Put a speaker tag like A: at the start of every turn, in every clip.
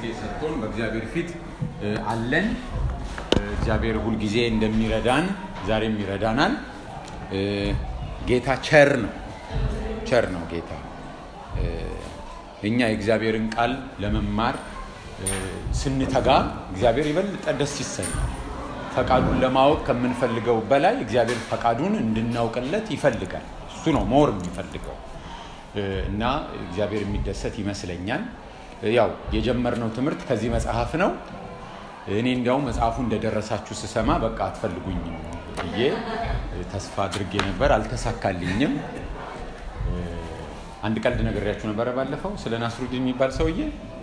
A: ሰጥቶን በእግዚአብሔር ፊት አለን። እግዚአብሔር ሁልጊዜ እንደሚረዳን ዛሬም ይረዳናል። ጌታ ቸር ነው፣ ቸር ነው ጌታ። እኛ የእግዚአብሔርን ቃል ለመማር ስንተጋ እግዚአብሔር ይበልጠ ደስ ይሰኛል። ፈቃዱን ለማወቅ ከምንፈልገው በላይ እግዚአብሔር ፈቃዱን እንድናውቅለት ይፈልጋል። እሱ ነው ሞር የሚፈልገው እና እግዚአብሔር የሚደሰት ይመስለኛል። ያው የጀመርነው ትምህርት ከዚህ መጽሐፍ ነው። እኔ እንዲያውም መጽሐፉ እንደደረሳችሁ ስሰማ በቃ አትፈልጉኝም ብዬ ተስፋ አድርጌ ነበር። አልተሳካልኝም። አንድ ቀልድ ነግሬያችሁ ነበረ ባለፈው ስለ ናስሩዲን የሚባል ሰውዬ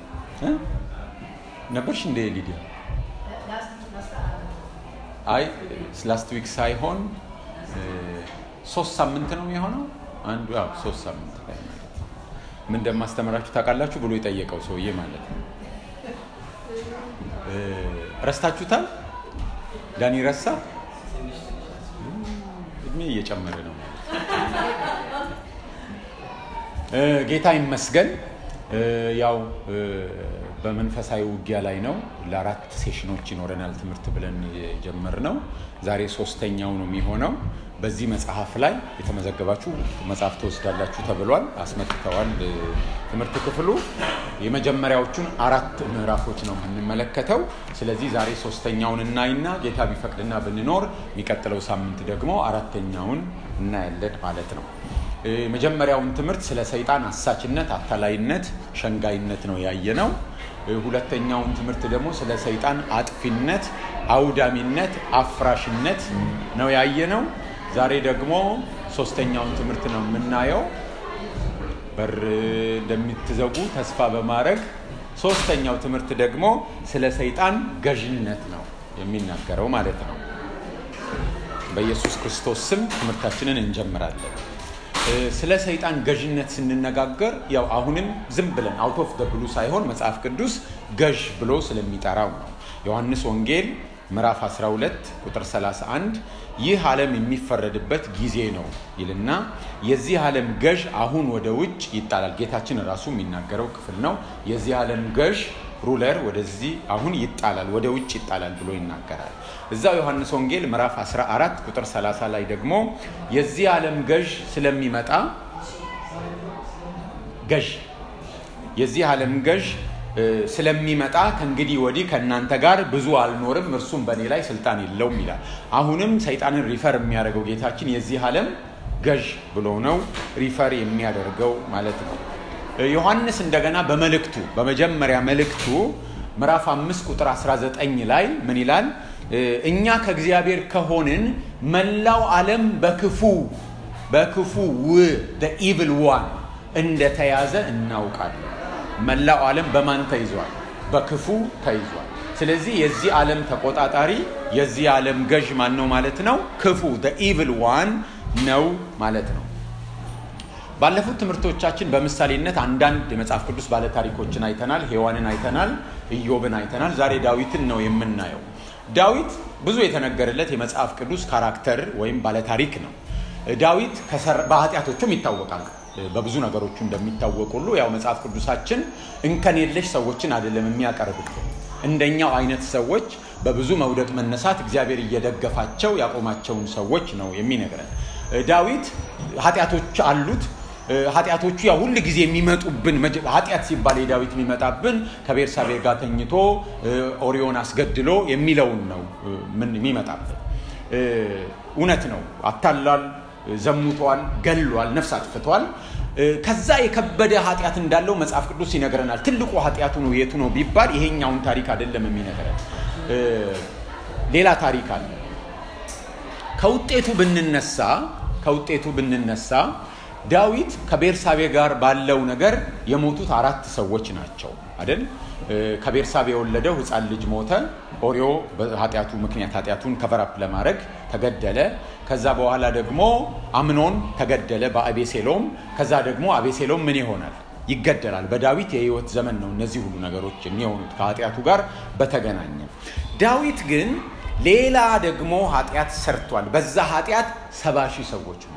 A: ነበርሽ እንደ ሊዲያ? አይ ላስት ዊክ ሳይሆን ሶስት ሳምንት ነው የሆነው። አንዱ ያው ሶስት ሳምንት ላይ ማለት ነው። ምን እንደማስተምራችሁ ታውቃላችሁ ብሎ የጠየቀው ሰውዬ ማለት ነው። ረስታችሁታል? ዳኒ ረሳ። እድሜ እየጨመረ ነው ማለት ጌታ ይመስገን። ያው በመንፈሳዊ ውጊያ ላይ ነው። ለአራት ሴሽኖች ይኖረናል ትምህርት ብለን የጀመርነው ዛሬ ሶስተኛው ነው የሚሆነው። በዚህ መጽሐፍ ላይ የተመዘገባችሁ መጽሐፍ ትወስዳላችሁ ተብሏል። አስመጥተዋል ትምህርት ክፍሉ። የመጀመሪያዎቹን አራት ምዕራፎች ነው የምንመለከተው። ስለዚህ ዛሬ ሶስተኛውን እናይና ጌታ ቢፈቅድና ብንኖር የሚቀጥለው ሳምንት ደግሞ አራተኛውን እናያለን ማለት ነው። የመጀመሪያውን ትምህርት ስለ ሰይጣን አሳችነት፣ አታላይነት፣ ሸንጋይነት ነው ያየነው። ሁለተኛውን ትምህርት ደግሞ ስለ ሰይጣን አጥፊነት፣ አውዳሚነት፣ አፍራሽነት ነው ያየነው። ዛሬ ደግሞ ሶስተኛውን ትምህርት ነው የምናየው። በር እንደምትዘጉ ተስፋ በማድረግ ሶስተኛው ትምህርት ደግሞ ስለ ሰይጣን ገዥነት ነው የሚናገረው ማለት ነው። በኢየሱስ ክርስቶስ ስም ትምህርታችንን እንጀምራለን። ስለ ሰይጣን ገዥነት ስንነጋገር ያው አሁንም ዝም ብለን አውት ኦፍ ደ ብሉ ሳይሆን መጽሐፍ ቅዱስ ገዥ ብሎ ስለሚጠራው ነው። ዮሐንስ ወንጌል ምዕራፍ 12 ቁጥር 31 ይህ ዓለም የሚፈረድበት ጊዜ ነው ይልና የዚህ ዓለም ገዥ አሁን ወደ ውጭ ይጣላል። ጌታችን ራሱ የሚናገረው ክፍል ነው። የዚህ ዓለም ገዥ ሩለር ወደዚህ አሁን ይጣላል፣ ወደ ውጭ ይጣላል ብሎ ይናገራል። እዛው ዮሐንስ ወንጌል ምዕራፍ 14 ቁጥር 30 ላይ ደግሞ የዚህ ዓለም ገዥ ስለሚመጣ ገዥ የዚህ ዓለም ገዥ ስለሚመጣ ከእንግዲህ ወዲህ ከእናንተ ጋር ብዙ አልኖርም፣ እርሱም በእኔ ላይ ስልጣን የለውም ይላል። አሁንም ሰይጣንን ሪፈር የሚያደርገው ጌታችን የዚህ ዓለም ገዥ ብሎ ነው ሪፈር የሚያደርገው ማለት ነው። ዮሐንስ እንደገና በመልእክቱ በመጀመሪያ መልእክቱ ምዕራፍ 5 ቁጥር 19 ላይ ምን ይላል? እኛ ከእግዚአብሔር ከሆንን መላው ዓለም በክፉ በክፉ ው ኢቭል ዋን እንደተያዘ እናውቃለን። መላው ዓለም በማን ተይዟል? በክፉ ተይዟል። ስለዚህ የዚህ ዓለም ተቆጣጣሪ የዚህ ዓለም ገዥ ማን ነው ማለት ነው? ክፉ ኢቭል ዋን ነው ማለት ነው። ባለፉት ትምህርቶቻችን በምሳሌነት አንዳንድ የመጽሐፍ ቅዱስ ባለታሪኮችን አይተናል። ሔዋንን አይተናል። ኢዮብን አይተናል። ዛሬ ዳዊትን ነው የምናየው። ዳዊት ብዙ የተነገረለት የመጽሐፍ ቅዱስ ካራክተር ወይም ባለታሪክ ነው። ዳዊት በኃጢአቶቹም ይታወቃል። በብዙ ነገሮቹ እንደሚታወቅ ሁሉ ያው መጽሐፍ ቅዱሳችን እንከን የለሽ ሰዎችን አይደለም የሚያቀርብልን። እንደኛው አይነት ሰዎች በብዙ መውደቅ መነሳት እግዚአብሔር እየደገፋቸው ያቆማቸውን ሰዎች ነው የሚነግረን። ዳዊት ኃጢአቶች አሉት። ኃጢአቶቹ ያው ሁል ጊዜ የሚመጡብን ኃጢአት ሲባል የዳዊት የሚመጣብን ከቤርሳቤ ጋር ተኝቶ ኦሪዮን አስገድሎ የሚለውን ነው ምን የሚመጣብን። እውነት ነው። አታሏል፣ ዘሙቷል፣ ገሏል፣ ነፍስ አጥፍቷል። ከዛ የከበደ ኃጢአት እንዳለው መጽሐፍ ቅዱስ ይነግረናል። ትልቁ ኃጢአቱ ነው የቱ ነው ቢባል ይሄኛውን ታሪክ አይደለም የሚነግረን፣ ሌላ ታሪክ አለ። ከውጤቱ ብንነሳ ከውጤቱ ብንነሳ ዳዊት ከቤርሳቤ ጋር ባለው ነገር የሞቱት አራት ሰዎች ናቸው አይደል? ከቤርሳቤ የወለደው ሕፃን ልጅ ሞተ። ኦሪዮ በኃጢአቱ ምክንያት ኃጢአቱን ከቨራፕ ለማድረግ ተገደለ። ከዛ በኋላ ደግሞ አምኖን ተገደለ በአቤሴሎም። ከዛ ደግሞ አቤሴሎም ምን ይሆናል? ይገደላል። በዳዊት የህይወት ዘመን ነው እነዚህ ሁሉ ነገሮች የሚሆኑት ከኃጢአቱ ጋር በተገናኘ። ዳዊት ግን ሌላ ደግሞ ኃጢአት ሰርቷል። በዛ ኃጢአት ሰባ ሺህ ሰዎች ሞተዋል።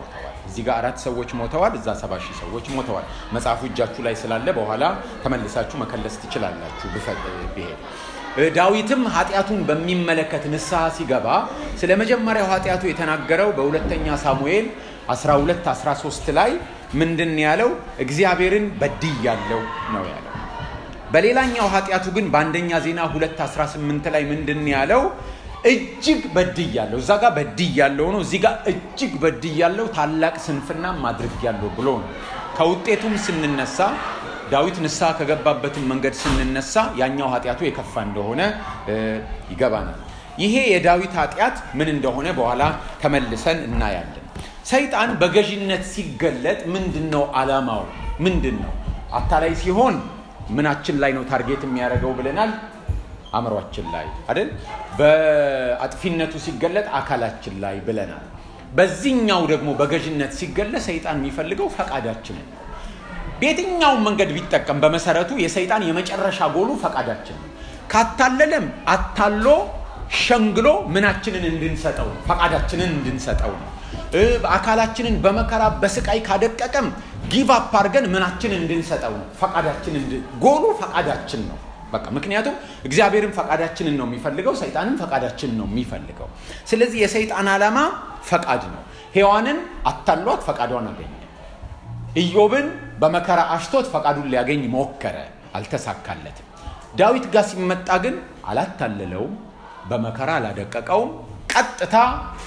A: እዚህ ጋር አራት ሰዎች ሞተዋል፣ እዛ ሰባ ሺህ ሰዎች ሞተዋል። መጽሐፉ እጃችሁ ላይ ስላለ በኋላ ተመልሳችሁ መከለስ ትችላላችሁ ብሄድ ዳዊትም ኃጢአቱን በሚመለከት ንስሐ ሲገባ ስለ መጀመሪያው ኃጢአቱ የተናገረው በሁለተኛ ሳሙኤል 12 13 ላይ ምንድን ያለው እግዚአብሔርን በድያለሁ ነው ያለው። በሌላኛው ኃጢአቱ ግን በአንደኛ ዜና 2 18 ላይ ምንድን ያለው እጅግ በድያለሁ። እዛ ጋር በድያለሁ ነው፣ እዚህ ጋር እጅግ በድያለሁ፣ ታላቅ ስንፍናም አድርጌያለሁ ብሎ ነው። ከውጤቱም ስንነሳ ዳዊት ንስሐ ከገባበትን መንገድ ስንነሳ ያኛው ኃጢአቱ የከፋ እንደሆነ ይገባናል። ይሄ የዳዊት ኃጢአት ምን እንደሆነ በኋላ ተመልሰን እናያለን። ሰይጣን በገዥነት ሲገለጥ ምንድን ነው ዓላማው? ምንድን ነው? አታላይ ሲሆን ምናችን ላይ ነው ታርጌት የሚያደርገው ብለናል? አእምሯችን ላይ አይደል? በአጥፊነቱ ሲገለጥ አካላችን ላይ ብለናል። በዚህኛው ደግሞ በገዥነት ሲገለጥ ሰይጣን የሚፈልገው ፈቃዳችንን በየትኛውም መንገድ ቢጠቀም በመሰረቱ የሰይጣን የመጨረሻ ጎሉ ፈቃዳችን ነው። ካታለለም አታሎ ሸንግሎ ምናችንን እንድንሰጠው ነው፣ ፈቃዳችንን እንድንሰጠው ነው። አካላችንን በመከራ በስቃይ ካደቀቀም ጊቭ አፕ አድርገን ምናችንን እንድንሰጠው ነው፣ ፈቃዳችን ጎሉ ፈቃዳችን ነው። በቃ ምክንያቱም እግዚአብሔርን ፈቃዳችንን ነው የሚፈልገው፣ ሰይጣንን ፈቃዳችንን ነው የሚፈልገው። ስለዚህ የሰይጣን ዓላማ ፈቃድ ነው። ሔዋንን አታሏት ፈቃዷን አገኘ። ኢዮብን በመከራ አሽቶት ፈቃዱን ሊያገኝ ሞከረ፣ አልተሳካለትም። ዳዊት ጋር ሲመጣ ግን አላታለለውም፣ በመከራ አላደቀቀውም። ቀጥታ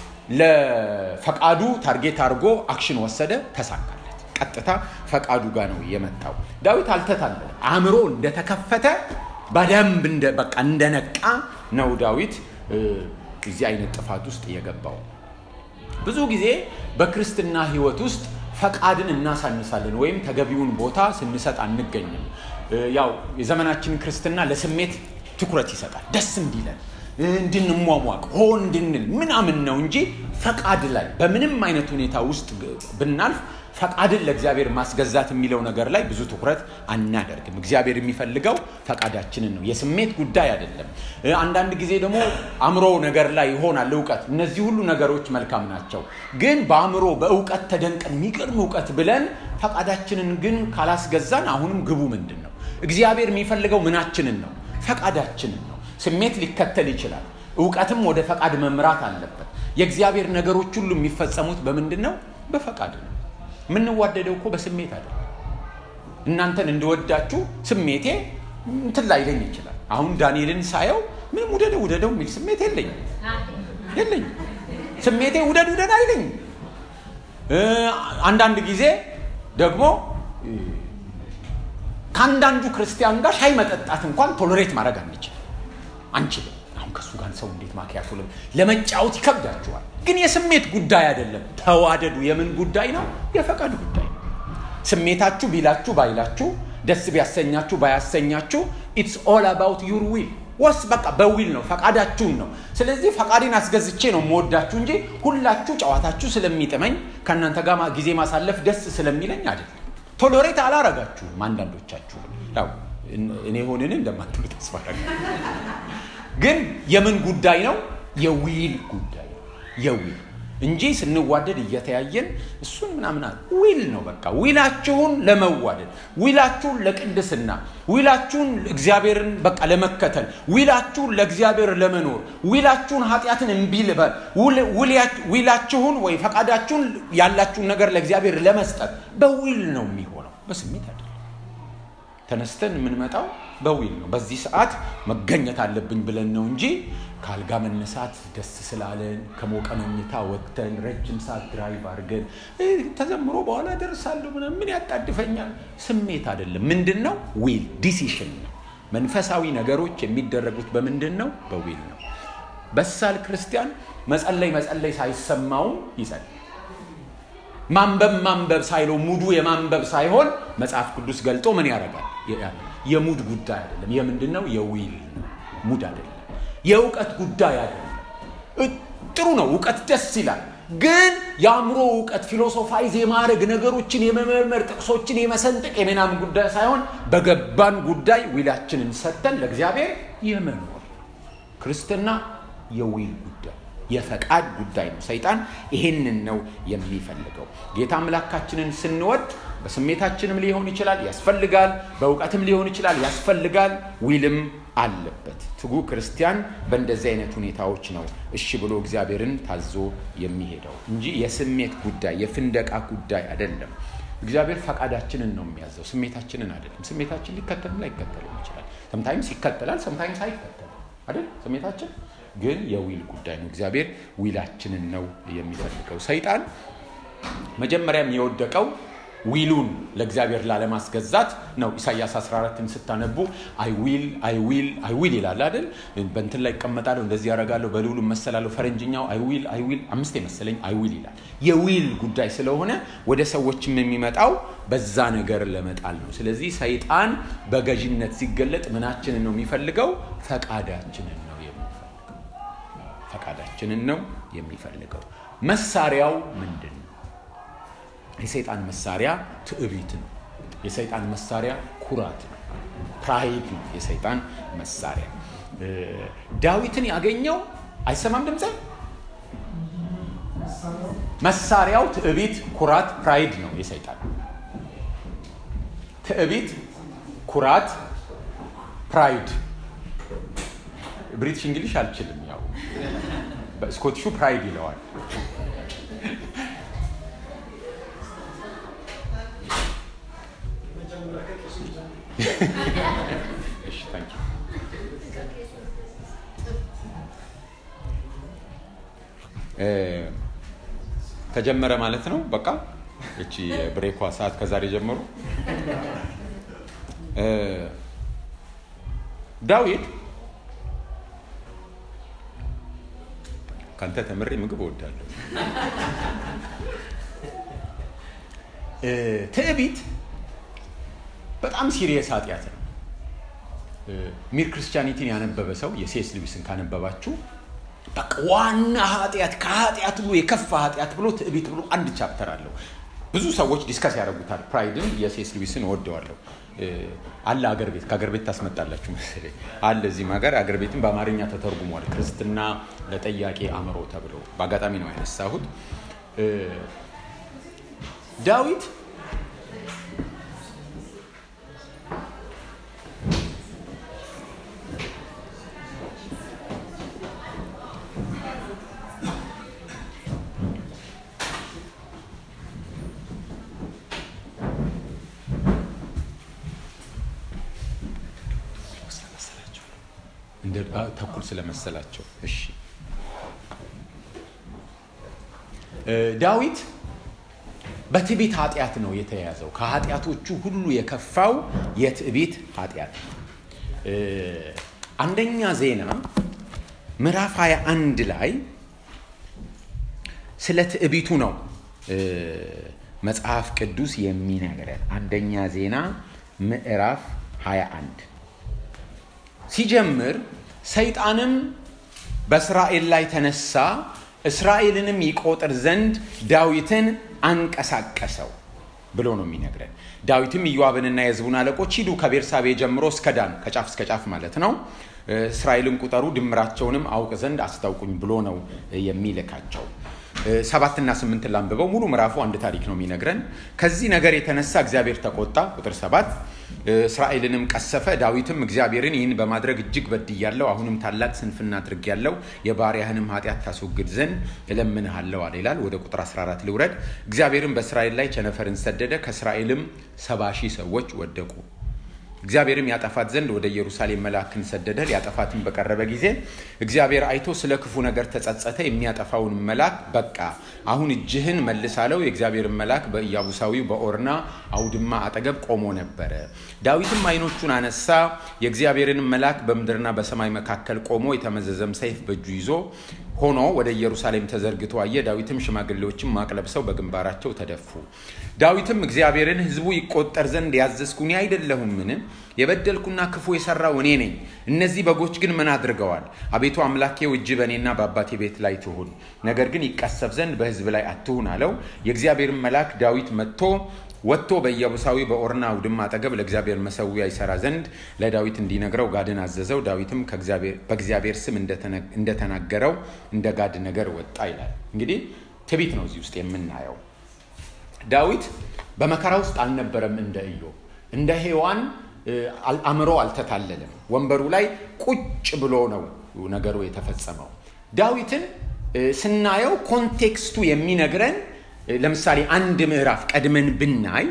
A: ለፈቃዱ ታርጌት አድርጎ አክሽን ወሰደ፣ ተሳካለት። ቀጥታ ፈቃዱ ጋር ነው የመጣው። ዳዊት አልተታለለ፣ አእምሮ እንደተከፈተ በደንብ በቃ እንደነቃ ነው ዳዊት እዚህ አይነት ጥፋት ውስጥ የገባው። ብዙ ጊዜ በክርስትና ህይወት ውስጥ ፈቃድን እናሳንሳለን ወይም ተገቢውን ቦታ ስንሰጥ አንገኝም። ያው የዘመናችን ክርስትና ለስሜት ትኩረት ይሰጣል። ደስ እንዲለን እንድንሟሟቅ ሆ እንድንል ምናምን ነው እንጂ ፈቃድ ላይ በምንም አይነት ሁኔታ ውስጥ ብናልፍ ፈቃድን ለእግዚአብሔር ማስገዛት የሚለው ነገር ላይ ብዙ ትኩረት አናደርግም። እግዚአብሔር የሚፈልገው ፈቃዳችንን ነው፣ የስሜት ጉዳይ አይደለም። አንዳንድ ጊዜ ደግሞ አእምሮ ነገር ላይ ይሆናል እውቀት። እነዚህ ሁሉ ነገሮች መልካም ናቸው። ግን በአእምሮ በእውቀት ተደንቀን የሚገርም እውቀት ብለን ፈቃዳችንን ግን ካላስገዛን አሁንም ግቡ ምንድን ነው? እግዚአብሔር የሚፈልገው ምናችንን ነው? ፈቃዳችንን ነው። ስሜት ሊከተል ይችላል። እውቀትም ወደ ፈቃድ መምራት አለበት። የእግዚአብሔር ነገሮች ሁሉ የሚፈጸሙት በምንድን ነው? በፈቃድ ነው። የምንዋደደው እኮ በስሜት አይደለም። እናንተን እንድወዳችሁ ስሜቴ እንትን ላይለኝ ይችላል። አሁን ዳንኤልን ሳየው ምንም ውደደው ውደደው የሚል ስሜት የለኝም የለኝም። ስሜቴ ውደድ ውደድ አይለኝም። አንዳንድ ጊዜ ደግሞ ከአንዳንዱ ክርስቲያን ጋር ሻይ መጠጣት እንኳን ቶሎሬት ማድረግ አንችልም አንችልም። አሁን ከእሱ ጋር ሰው እንዴት ማኪያቶ ለመጫወት ይከብዳችኋል። ግን የስሜት ጉዳይ አይደለም። ተዋደዱ። የምን ጉዳይ ነው? የፈቃድ ጉዳይ ነው። ስሜታችሁ ቢላችሁ ባይላችሁ፣ ደስ ቢያሰኛችሁ ባያሰኛችሁ፣ ኢትስ ኦል አባውት ዩር ዊል ወስ በቃ በዊል ነው፣ ፈቃዳችሁን ነው። ስለዚህ ፈቃዴን አስገዝቼ ነው የምወዳችሁ እንጂ ሁላችሁ ጨዋታችሁ ስለሚጥመኝ ከእናንተ ጋር ጊዜ ማሳለፍ ደስ ስለሚለኝ አይደለም። ቶሎሬት አላረጋችሁም። አንዳንዶቻችሁ ያው እኔ ሆንን እንደማትሉ ተስፋ ግን የምን ጉዳይ ነው? የዊል ጉዳይ ነው። የዊል እንጂ ስንዋደድ እየተያየን እሱን ምናምን ዊል ነው። በቃ ዊላችሁን ለመዋደድ፣ ዊላችሁን ለቅድስና፣ ዊላችሁን እግዚአብሔርን በቃ ለመከተል፣ ዊላችሁን ለእግዚአብሔር ለመኖር፣ ዊላችሁን ኃጢአትን እምቢ ልበል፣ ዊላችሁን ወይ ፈቃዳችሁን ያላችሁን ነገር ለእግዚአብሔር ለመስጠት በዊል ነው የሚሆነው፣ በስሜት አይደለም። ተነስተን የምንመጣው በዊል ነው። በዚህ ሰዓት መገኘት አለብኝ ብለን ነው እንጂ ከአልጋ መነሳት ደስ ስላለን ከሞቀ መኝታ ወጥተን ረጅም ሰዓት ድራይቭ አድርገን ተዘምሮ በኋላ ደርሳለሁ ምናምን ምን ያጣድፈኛል? ስሜት አይደለም። ምንድን ነው? ዊል ዲሲሽን ነው። መንፈሳዊ ነገሮች የሚደረጉት በምንድን ነው? በዊል ነው። በሳል ክርስቲያን መጸለይ መጸለይ ሳይሰማውም ይጸልይ። ማንበብ ማንበብ ሳይለው ሙዱ የማንበብ ሳይሆን መጽሐፍ ቅዱስ ገልጦ ምን ያደርጋል? የሙድ ጉዳይ አይደለም። የምንድን ነው? የዊል ነው። ሙድ አይደለም። የእውቀት ጉዳይ አይደለም። ጥሩ ነው፣ እውቀት ደስ ይላል። ግን የአእምሮ እውቀት ፊሎሶፋይዝ የማድረግ ነገሮችን የመመርመር ጥቅሶችን የመሰንጠቅ የምናምን ጉዳይ ሳይሆን በገባን ጉዳይ ዊላችንን ሰጥተን ለእግዚአብሔር የመኖር ክርስትና የዊል ጉዳይ የፈቃድ ጉዳይ ነው። ሰይጣን ይሄንን ነው የሚፈልገው። ጌታ አምላካችንን ስንወድ በስሜታችንም ሊሆን ይችላል፣ ያስፈልጋል። በእውቀትም ሊሆን ይችላል፣ ያስፈልጋል። ዊልም አለበት። ትጉ ክርስቲያን በእንደዚህ አይነት ሁኔታዎች ነው እሺ ብሎ እግዚአብሔርን ታዞ የሚሄደው እንጂ የስሜት ጉዳይ የፍንደቃ ጉዳይ አይደለም። እግዚአብሔር ፈቃዳችንን ነው የሚያዘው፣ ስሜታችንን አይደለም። ስሜታችን ሊከተልም ላይከተልም ይችላል። ሰምታይምስ ይከተላል፣ ሰምታይምስ አይከተልም አይደል? ስሜታችን ግን የዊል ጉዳይ ነው። እግዚአብሔር ዊላችንን ነው የሚፈልገው። ሰይጣን መጀመሪያም የወደቀው ዊሉን ለእግዚአብሔር ላለማስገዛት ነው። ኢሳያስ 14ን ስታነቡ አይ ዊል አይ ዊል አይ ዊል ይላል አይደል? በእንትን ላይ እቀመጣለሁ፣ እንደዚህ ያደርጋለሁ፣ በልዑሉ እመሰላለሁ። ፈረንጅኛው አይ ዊል አይ ዊል አምስት የመሰለኝ አይ ዊል ይላል። የዊል ጉዳይ ስለሆነ ወደ ሰዎችም የሚመጣው በዛ ነገር ለመጣል ነው። ስለዚህ ሰይጣን በገዥነት ሲገለጥ ምናችንን ነው የሚፈልገው? ፈቃዳችንን ነው የሚፈልገው። ፈቃዳችንን ነው የሚፈልገው። መሳሪያው ምንድን ነው? የሰይጣን መሳሪያ ትዕቢት ነው። የሰይጣን መሳሪያ ኩራት ነው። ፕራይድ ነው የሰይጣን መሳሪያ። ዳዊትን ያገኘው አይሰማም ድምፅ መሳሪያው ትዕቢት፣ ኩራት፣ ፕራይድ ነው የሰይጣን ትዕቢት፣ ኩራት፣ ፕራይድ። ብሪቲሽ እንግሊሽ አልችልም። ያው በስኮቲሹ ፕራይድ ይለዋል። ተጀመረ ማለት ነው። በቃ እቺ የብሬኳ ሰዓት ከዛሬ ጀምሮ ዳዊት ካንተ ተምሬ ምግብ እወዳለሁ። ትዕቢት በጣም ሲሪየስ ኃጢአት ነው። ሚር ክርስቲያኒቲን ያነበበ ሰው የሴስ ልዊስን ካነበባችሁ በቃ ዋና ኃጢአት ከኃጢአት ብሎ የከፋ ኃጢአት ብሎ ትዕቢት ብሎ አንድ ቻፕተር አለው። ብዙ ሰዎች ዲስከስ ያደርጉታል። ፕራይድን የሴስ ልዊስን እወደዋለሁ። አለ አገር ቤት ከአገር ቤት ታስመጣላችሁ መሰለኝ አለ እዚህም ሀገር አገር ቤትም በአማርኛ ተተርጉሟል። ክርስትና ለጠያቄ አእምሮ ተብሎ በአጋጣሚ ነው ያነሳሁት። ዳዊት ተኩል ስለመሰላቸው እሺ ዳዊት በትዕቢት ኃጢአት ነው የተያዘው ከኃጢአቶቹ ሁሉ የከፋው የትዕቢት ኃጢአት አንደኛ ዜና ምዕራፍ 21 ላይ ስለ ትዕቢቱ ነው መጽሐፍ ቅዱስ የሚነግረን አንደኛ ዜና ምዕራፍ 21 ሲጀምር ሰይጣንም በእስራኤል ላይ ተነሳ፣ እስራኤልንም ይቆጥር ዘንድ ዳዊትን አንቀሳቀሰው ብሎ ነው የሚነግረን። ዳዊትም ኢዮአብንና የሕዝቡን አለቆች ሂዱ ከቤርሳቤ ጀምሮ እስከ ዳን ከጫፍ እስከ ጫፍ ማለት ነው፣ እስራኤልን ቁጠሩ፣ ድምራቸውንም አውቅ ዘንድ አስታውቁኝ ብሎ ነው የሚልካቸው። ሰባትና ስምንት ላንብበው። ሙሉ ምዕራፉ አንድ ታሪክ ነው የሚነግረን። ከዚህ ነገር የተነሳ እግዚአብሔር ተቆጣ። ቁጥር ሰባት እስራኤልንም ቀሰፈ። ዳዊትም እግዚአብሔርን ይህን በማድረግ እጅግ በድያለሁ፣ አሁንም ታላቅ ስንፍና አድርጌያለሁ፣ የባሪያህንም ኃጢአት ታስወግድ ዘንድ እለምንሃለሁ አለ ይላል። ወደ ቁጥር 14 ልውረድ። እግዚአብሔርም በእስራኤል ላይ ቸነፈርን ሰደደ፣ ከእስራኤልም ሰባ ሺህ ሰዎች ወደቁ። እግዚአብሔርም ያጠፋት ዘንድ ወደ ኢየሩሳሌም መልአክን ሰደደ። ሊያጠፋትን በቀረበ ጊዜ እግዚአብሔር አይቶ ስለ ክፉ ነገር ተጸጸተ። የሚያጠፋውን መልአክ በቃ አሁን እጅህን መልስ አለው። የእግዚአብሔርን መልአክ በኢያቡሳዊው በኦርና አውድማ አጠገብ ቆሞ ነበረ። ዳዊትም ዓይኖቹን አነሳ፣ የእግዚአብሔርን መልአክ በምድርና በሰማይ መካከል ቆሞ የተመዘዘም ሰይፍ በእጁ ይዞ ሆኖ ወደ ኢየሩሳሌም ተዘርግቶ አየ። ዳዊትም ሽማግሌዎችም ማቅ ለብሰው በግንባራቸው ተደፉ። ዳዊትም እግዚአብሔርን ሕዝቡ ይቆጠር ዘንድ ያዘዝኩ እኔ አይደለሁምን? የበደልኩና ክፉ የሰራው እኔ ነኝ። እነዚህ በጎች ግን ምን አድርገዋል? አቤቱ አምላኬው እጅ በእኔና በአባቴ ቤት ላይ ትሁን፣ ነገር ግን ይቀሰፍ ዘንድ በሕዝብ ላይ አትሁን አለው። የእግዚአብሔርን መልአክ ዳዊት መጥቶ ወጥቶ በኢያቡሳዊ በኦርና አውድማ አጠገብ ለእግዚአብሔር መሰዊያ ይሰራ ዘንድ ለዳዊት እንዲነግረው ጋድን አዘዘው። ዳዊትም በእግዚአብሔር ስም እንደተናገረው እንደ ጋድ ነገር ወጣ ይላል። እንግዲህ ትቢት ነው እዚህ ውስጥ የምናየው። ዳዊት በመከራ ውስጥ አልነበረም እንደ ኢዮብ እንደ ሔዋን አእምሮ አልተታለለም። ወንበሩ ላይ ቁጭ ብሎ ነው ነገሩ የተፈጸመው። ዳዊትን ስናየው ኮንቴክስቱ የሚነግረን ለምሳሌ አንድ ምዕራፍ ቀድመን ብናይ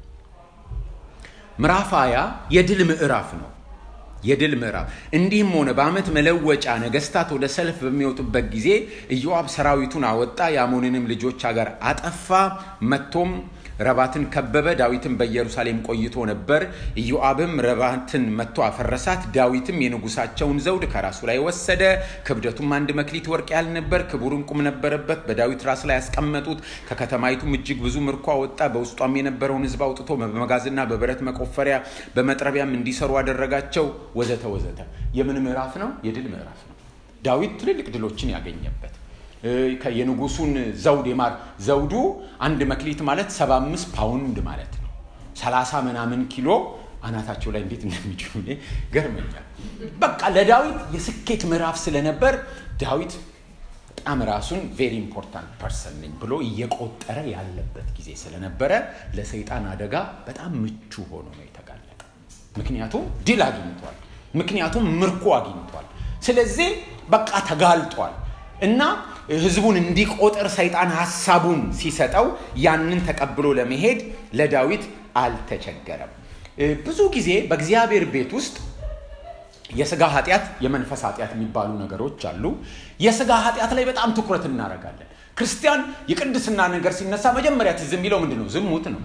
A: ምዕራፍ ሀያ የድል ምዕራፍ ነው። የድል ምዕራፍ እንዲህም ሆነ በዓመት መለወጫ ነገስታት ወደ ሰልፍ በሚወጡበት ጊዜ ኢዮአብ ሰራዊቱን አወጣ፣ የአሞንንም ልጆች አገር አጠፋ፣ መጥቶም ረባትን ከበበ። ዳዊትም በኢየሩሳሌም ቆይቶ ነበር። ኢዮአብም ረባትን መጥቶ አፈረሳት። ዳዊትም የንጉሳቸውን ዘውድ ከራሱ ላይ ወሰደ። ክብደቱም አንድ መክሊት ወርቅ ያህል ነበር። ክቡር ዕንቁም ነበረበት። በዳዊት ራስ ላይ ያስቀመጡት። ከከተማይቱም እጅግ ብዙ ምርኮ አወጣ። በውስጧም የነበረውን ሕዝብ አውጥቶ በመጋዝና በብረት መቆፈሪያ በመጥረቢያም እንዲሰሩ አደረጋቸው። ወዘተ ወዘተ። የምን ምዕራፍ ነው? የድል ምዕራፍ ነው። ዳዊት ትልልቅ ድሎችን ያገኘበት የንጉሱን ዘውድ የማር ዘውዱ አንድ መክሊት ማለት 75 ፓውንድ ማለት ነው። 30 ምናምን ኪሎ አናታቸው ላይ እንዴት እንደሚችሉ ገርመኛል። በቃ ለዳዊት የስኬት ምዕራፍ ስለነበር ዳዊት በጣም ራሱን ቬሪ ኢምፖርታንት ፐርሰን ነኝ ብሎ እየቆጠረ ያለበት ጊዜ ስለነበረ ለሰይጣን አደጋ በጣም ምቹ ሆኖ ነው የተጋለጠ። ምክንያቱም ድል አግኝቷል። ምክንያቱም ምርኮ አግኝቷል። ስለዚህ በቃ ተጋልጧል እና ህዝቡን እንዲቆጥር ሰይጣን ሀሳቡን ሲሰጠው ያንን ተቀብሎ ለመሄድ ለዳዊት አልተቸገረም። ብዙ ጊዜ በእግዚአብሔር ቤት ውስጥ የስጋ ኃጢአት፣ የመንፈስ ኃጢአት የሚባሉ ነገሮች አሉ። የስጋ ኃጢአት ላይ በጣም ትኩረት እናደርጋለን። ክርስቲያን የቅድስና ነገር ሲነሳ መጀመሪያ ትዝ የሚለው ምንድን ነው? ዝሙት ነው።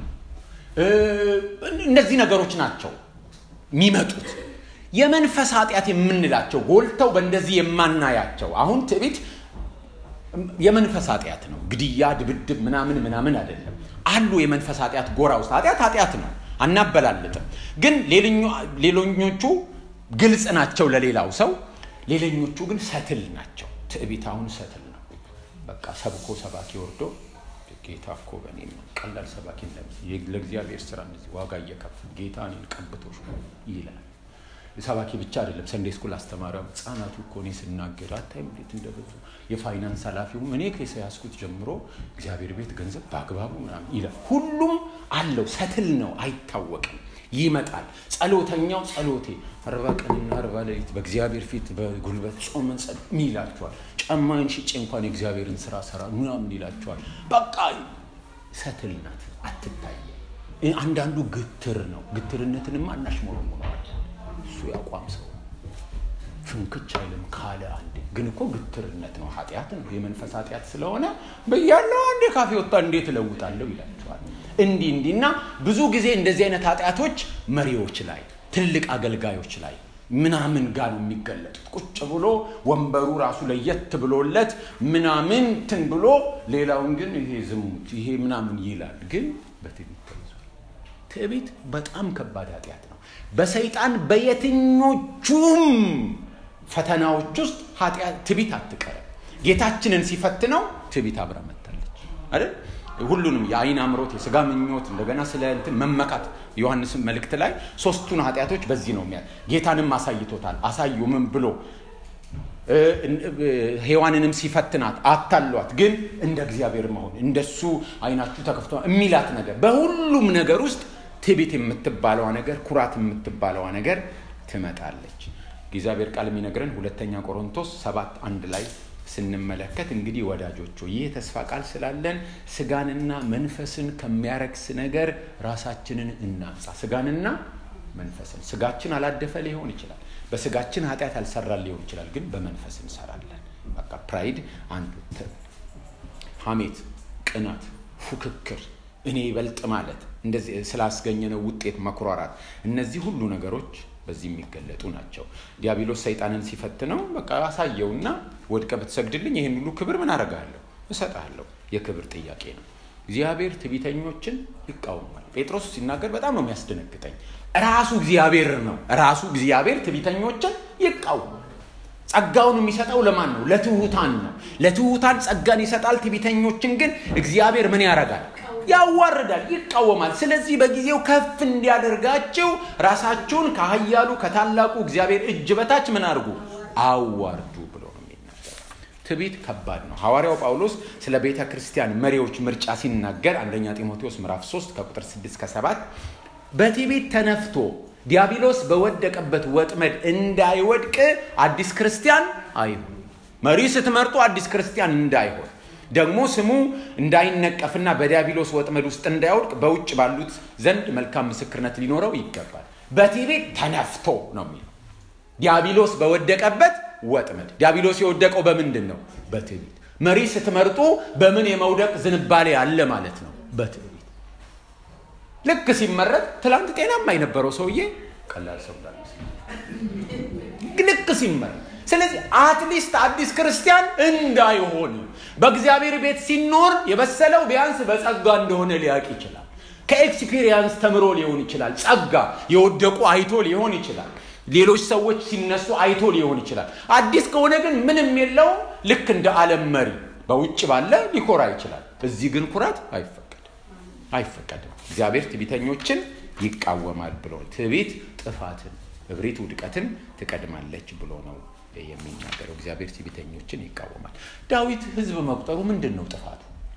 A: እነዚህ ነገሮች ናቸው የሚመጡት። የመንፈስ ኃጢአት የምንላቸው ጎልተው በእንደዚህ የማናያቸው አሁን ትዕቢት የመንፈስ ኃጢአት ነው። ግድያ፣ ድብድብ ምናምን ምናምን አይደለም። አሉ የመንፈስ ኃጢአት ጎራ ውስጥ ኃጢአት ኃጢአት ነው፣ አናበላልጥም። ግን ሌሎኞቹ ግልጽ ናቸው ለሌላው ሰው፣ ሌሎኞቹ ግን ሰትል ናቸው። ትዕቢት አሁን ሰትል ነው። በቃ ሰብኮ ሰባኪ ወርዶ ጌታ እኮ በእኔ ቀላል ሰባኪ ለእግዚአብሔር ስራ እንደዚህ ዋጋ እየከፍል ጌታ እኔን ቀብቶሽ ይላል። ሰባኪ ብቻ አይደለም፣ ሰንዴ ስኩል አስተማሪያም ህጻናቱ እኮ እኔ ስናገር አታይም እንዴት እንደበዙ። የፋይናንስ ኃላፊውም እኔ ከሰ ያስኩት ጀምሮ እግዚአብሔር ቤት ገንዘብ በአግባቡ ምናምን ይላል። ሁሉም አለው፣ ሰትል ነው፣ አይታወቅም፣ ይመጣል። ጸሎተኛው ጸሎቴ አርባ ቀንና አርባ ሌሊት በእግዚአብሔር ፊት በጉልበት ጾመን ጸ ይላቸዋል። ጫማዬን ሽጬ እንኳን የእግዚአብሔርን ስራ ሰራ ምናምን ይላቸዋል። በቃ ሰትል ናት፣ አትታየ። አንዳንዱ ግትር ነው። ግትርነትንም አናሽሞረሙነዋል እሱ ያቋም ሰው ፍንክች አይልም ካለ አንዴ። ግን እኮ ግትርነት ነው፣ ኃጢአት ነው። የመንፈስ ኃጢአት ስለሆነ በያለው አንዴ ካፌ ወጣ እንዴት እለውጣለሁ ይላቸዋል። እንዲህ እንዲህ እና ብዙ ጊዜ እንደዚህ አይነት ኃጢአቶች መሪዎች ላይ ትልቅ አገልጋዮች ላይ ምናምን ጋር ነው የሚገለጡት። ቁጭ ብሎ ወንበሩ ራሱ ለየት ብሎለት ምናምን ትን ብሎ ሌላውን ግን ይሄ ዝሙት ይሄ ምናምን ይላል። ግን በትዕቢት ተይዟል። ትዕቢት በጣም ከባድ ኃጢአት ነው። በሰይጣን በየትኞቹም ፈተናዎች ውስጥ ትዕቢት አትቀርም። ጌታችንን ሲፈትነው ትዕቢት አብራ መታለች አይደል? ሁሉንም የአይን አምሮት፣ የስጋ ምኞት፣ እንደገና ስለ እንትን መመካት ዮሐንስ መልእክት ላይ ሶስቱን ኃጢአቶች በዚህ ነው የሚያ ጌታንም አሳይቶታል። አሳዩ ምን ብሎ ሔዋንንም ሲፈትናት አታሏት፣ ግን እንደ እግዚአብሔር መሆን እንደሱ አይናችሁ ተከፍቶ የሚላት ነገር በሁሉም ነገር ውስጥ ትዕቢት የምትባለዋ ነገር ኩራት የምትባለዋ ነገር ትመጣለች። እግዚአብሔር ቃል የሚነግረን ሁለተኛ ቆሮንቶስ ሰባት አንድ ላይ ስንመለከት እንግዲህ ወዳጆች ይህ የተስፋ ቃል ስላለን ስጋንና መንፈስን ከሚያረክስ ነገር ራሳችንን እናንጻ። ስጋንና መንፈስን ስጋችን አላደፈ ሊሆን ይችላል። በስጋችን ኃጢአት ያልሰራን ሊሆን ይችላል። ግን በመንፈስ እንሰራለን። በቃ ፕራይድ አንዱ፣ ሐሜት፣ ቅናት፣ ፉክክር፣ እኔ ይበልጥ ማለት እንደዚህ ስላስገኘነው ውጤት መኩራራት፣ እነዚህ ሁሉ ነገሮች በዚህ የሚገለጡ ናቸው። ዲያብሎስ ሰይጣንን ሲፈትነው በቃ አሳየውና ወድቀ ብትሰግድልኝ ይህን ሁሉ ክብር ምን አደርጋለሁ? እሰጥሃለሁ። የክብር ጥያቄ ነው። እግዚአብሔር ትዕቢተኞችን ይቃወማል። ጴጥሮስ ሲናገር በጣም ነው የሚያስደነግጠኝ። ራሱ እግዚአብሔር ነው ራሱ እግዚአብሔር ትዕቢተኞችን ይቃወማል። ጸጋውን የሚሰጠው ለማን ነው? ለትሑታን ነው። ለትሑታን ጸጋን ይሰጣል። ትዕቢተኞችን ግን እግዚአብሔር ምን ያደርጋል? ያዋርዳል፣ ይቃወማል። ስለዚህ በጊዜው ከፍ እንዲያደርጋቸው ራሳችሁን ከኃያሉ ከታላቁ እግዚአብሔር እጅ በታች ምን አድርጉ? አዋርዱ ብሎ ነው የሚናገረው። ትዕቢት ከባድ ነው። ሐዋርያው ጳውሎስ ስለ ቤተ ክርስቲያን መሪዎች ምርጫ ሲናገር አንደኛ ጢሞቴዎስ ምዕራፍ 3 ከቁጥር 6 ከ7 በትዕቢት ተነፍቶ ዲያብሎስ በወደቀበት ወጥመድ እንዳይወድቅ አዲስ ክርስቲያን አይሁን። መሪ ስትመርጡ አዲስ ክርስቲያን እንዳይሆን ደግሞ ስሙ እንዳይነቀፍና በዲያብሎስ ወጥመድ ውስጥ እንዳይወድቅ በውጭ ባሉት ዘንድ መልካም ምስክርነት ሊኖረው ይገባል። በትዕቢት ተነፍቶ ነው የሚለው ዲያብሎስ በወደቀበት ወጥመድ። ዲያብሎስ የወደቀው በምንድን ነው? በትዕቢት። መሪ ስትመርጡ በምን የመውደቅ ዝንባሌ አለ ማለት ነው? በትዕቢት። ልክ ሲመረጥ ትላንት ጤናማ የነበረው ሰውዬ ቀላል ሰው ልክ ሲመረጥ ስለዚህ አትሊስት አዲስ ክርስቲያን እንዳይሆን በእግዚአብሔር ቤት ሲኖር የበሰለው ቢያንስ በጸጋ እንደሆነ ሊያውቅ ይችላል። ከኤክስፒሪየንስ ተምሮ ሊሆን ይችላል። ጸጋ የወደቁ አይቶ ሊሆን ይችላል። ሌሎች ሰዎች ሲነሱ አይቶ ሊሆን ይችላል። አዲስ ከሆነ ግን ምንም የለውም። ልክ እንደ ዓለም መሪ በውጭ ባለ ሊኮራ ይችላል። እዚህ ግን ኩራት አይፈቀድም፣ አይፈቀድም። እግዚአብሔር ትዕቢተኞችን ይቃወማል ብሎ ትዕቢት ጥፋትን፣ እብሪት ውድቀትን ትቀድማለች ብሎ ነው የሚናገረው። እግዚአብሔር ትዕቢተኞችን ይቃወማል። ዳዊት ሕዝብ መቁጠሩ ምንድን ነው ጥፋቱ?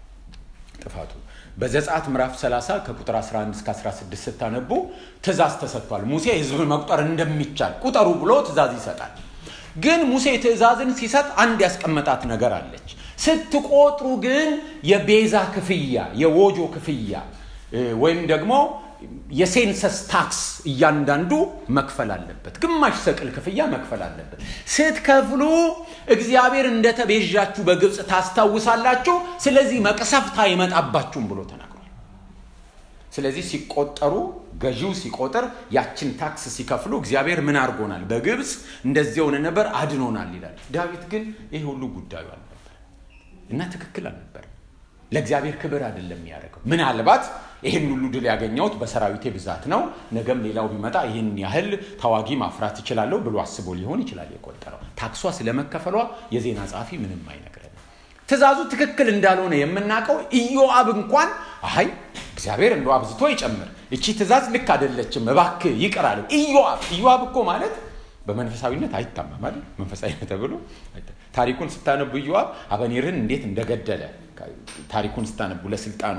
A: ጥፋቱ በዘጸአት ምዕራፍ 30 ከቁጥር 11 እስከ 16 ስታነቡ ትእዛዝ ተሰጥቷል። ሙሴ ሕዝብ መቁጠር እንደሚቻል ቁጠሩ ብሎ ትእዛዝ ይሰጣል። ግን ሙሴ ትእዛዝን ሲሰጥ አንድ ያስቀመጣት ነገር አለች። ስትቆጥሩ ግን የቤዛ ክፍያ የዎጆ ክፍያ ወይም ደግሞ የሴንሰስ ታክስ እያንዳንዱ መክፈል አለበት። ግማሽ ሰቅል ክፍያ መክፈል አለበት። ስትከፍሉ እግዚአብሔር እንደተቤዣችሁ በግብፅ ታስታውሳላችሁ። ስለዚህ መቅሰፍት አይመጣባችሁም ብሎ ተናግሯል። ስለዚህ ሲቆጠሩ ገዢው ሲቆጥር ያችን ታክስ ሲከፍሉ እግዚአብሔር ምን አድርጎናል? በግብፅ እንደዚህ የሆነ ነበር አድኖናል ይላል። ዳዊት ግን ይህ ሁሉ ጉዳዩ አልነበር እና ትክክል አልነበር። ለእግዚአብሔር ክብር አይደለም የሚያደርገው። ምናልባት ይህን ሁሉ ድል ያገኘሁት በሰራዊቴ ብዛት ነው፣ ነገም ሌላው ቢመጣ ይህን ያህል ተዋጊ ማፍራት እችላለሁ ብሎ አስቦ ሊሆን ይችላል የቆጠረው። ታክሷ ስለመከፈሏ የዜና ጸሐፊ ምንም አይነግረንም። ትእዛዙ ትክክል እንዳልሆነ የምናውቀው ኢዮአብ እንኳን አይ እግዚአብሔር እንደ አብዝቶ ይጨምር፣ እቺ ትእዛዝ ልክ አይደለችም፣ እባክህ ይቅር አለው። ኢዮአብ ኢዮአብ እኮ ማለት በመንፈሳዊነት አይታማም አይደል? መንፈሳዊነት ተብሎ ታሪኩን ስታነቡ ኢዮአብ አበኔርን እንዴት እንደገደለ ታሪኩን ስታነቡ ለስልጣኑ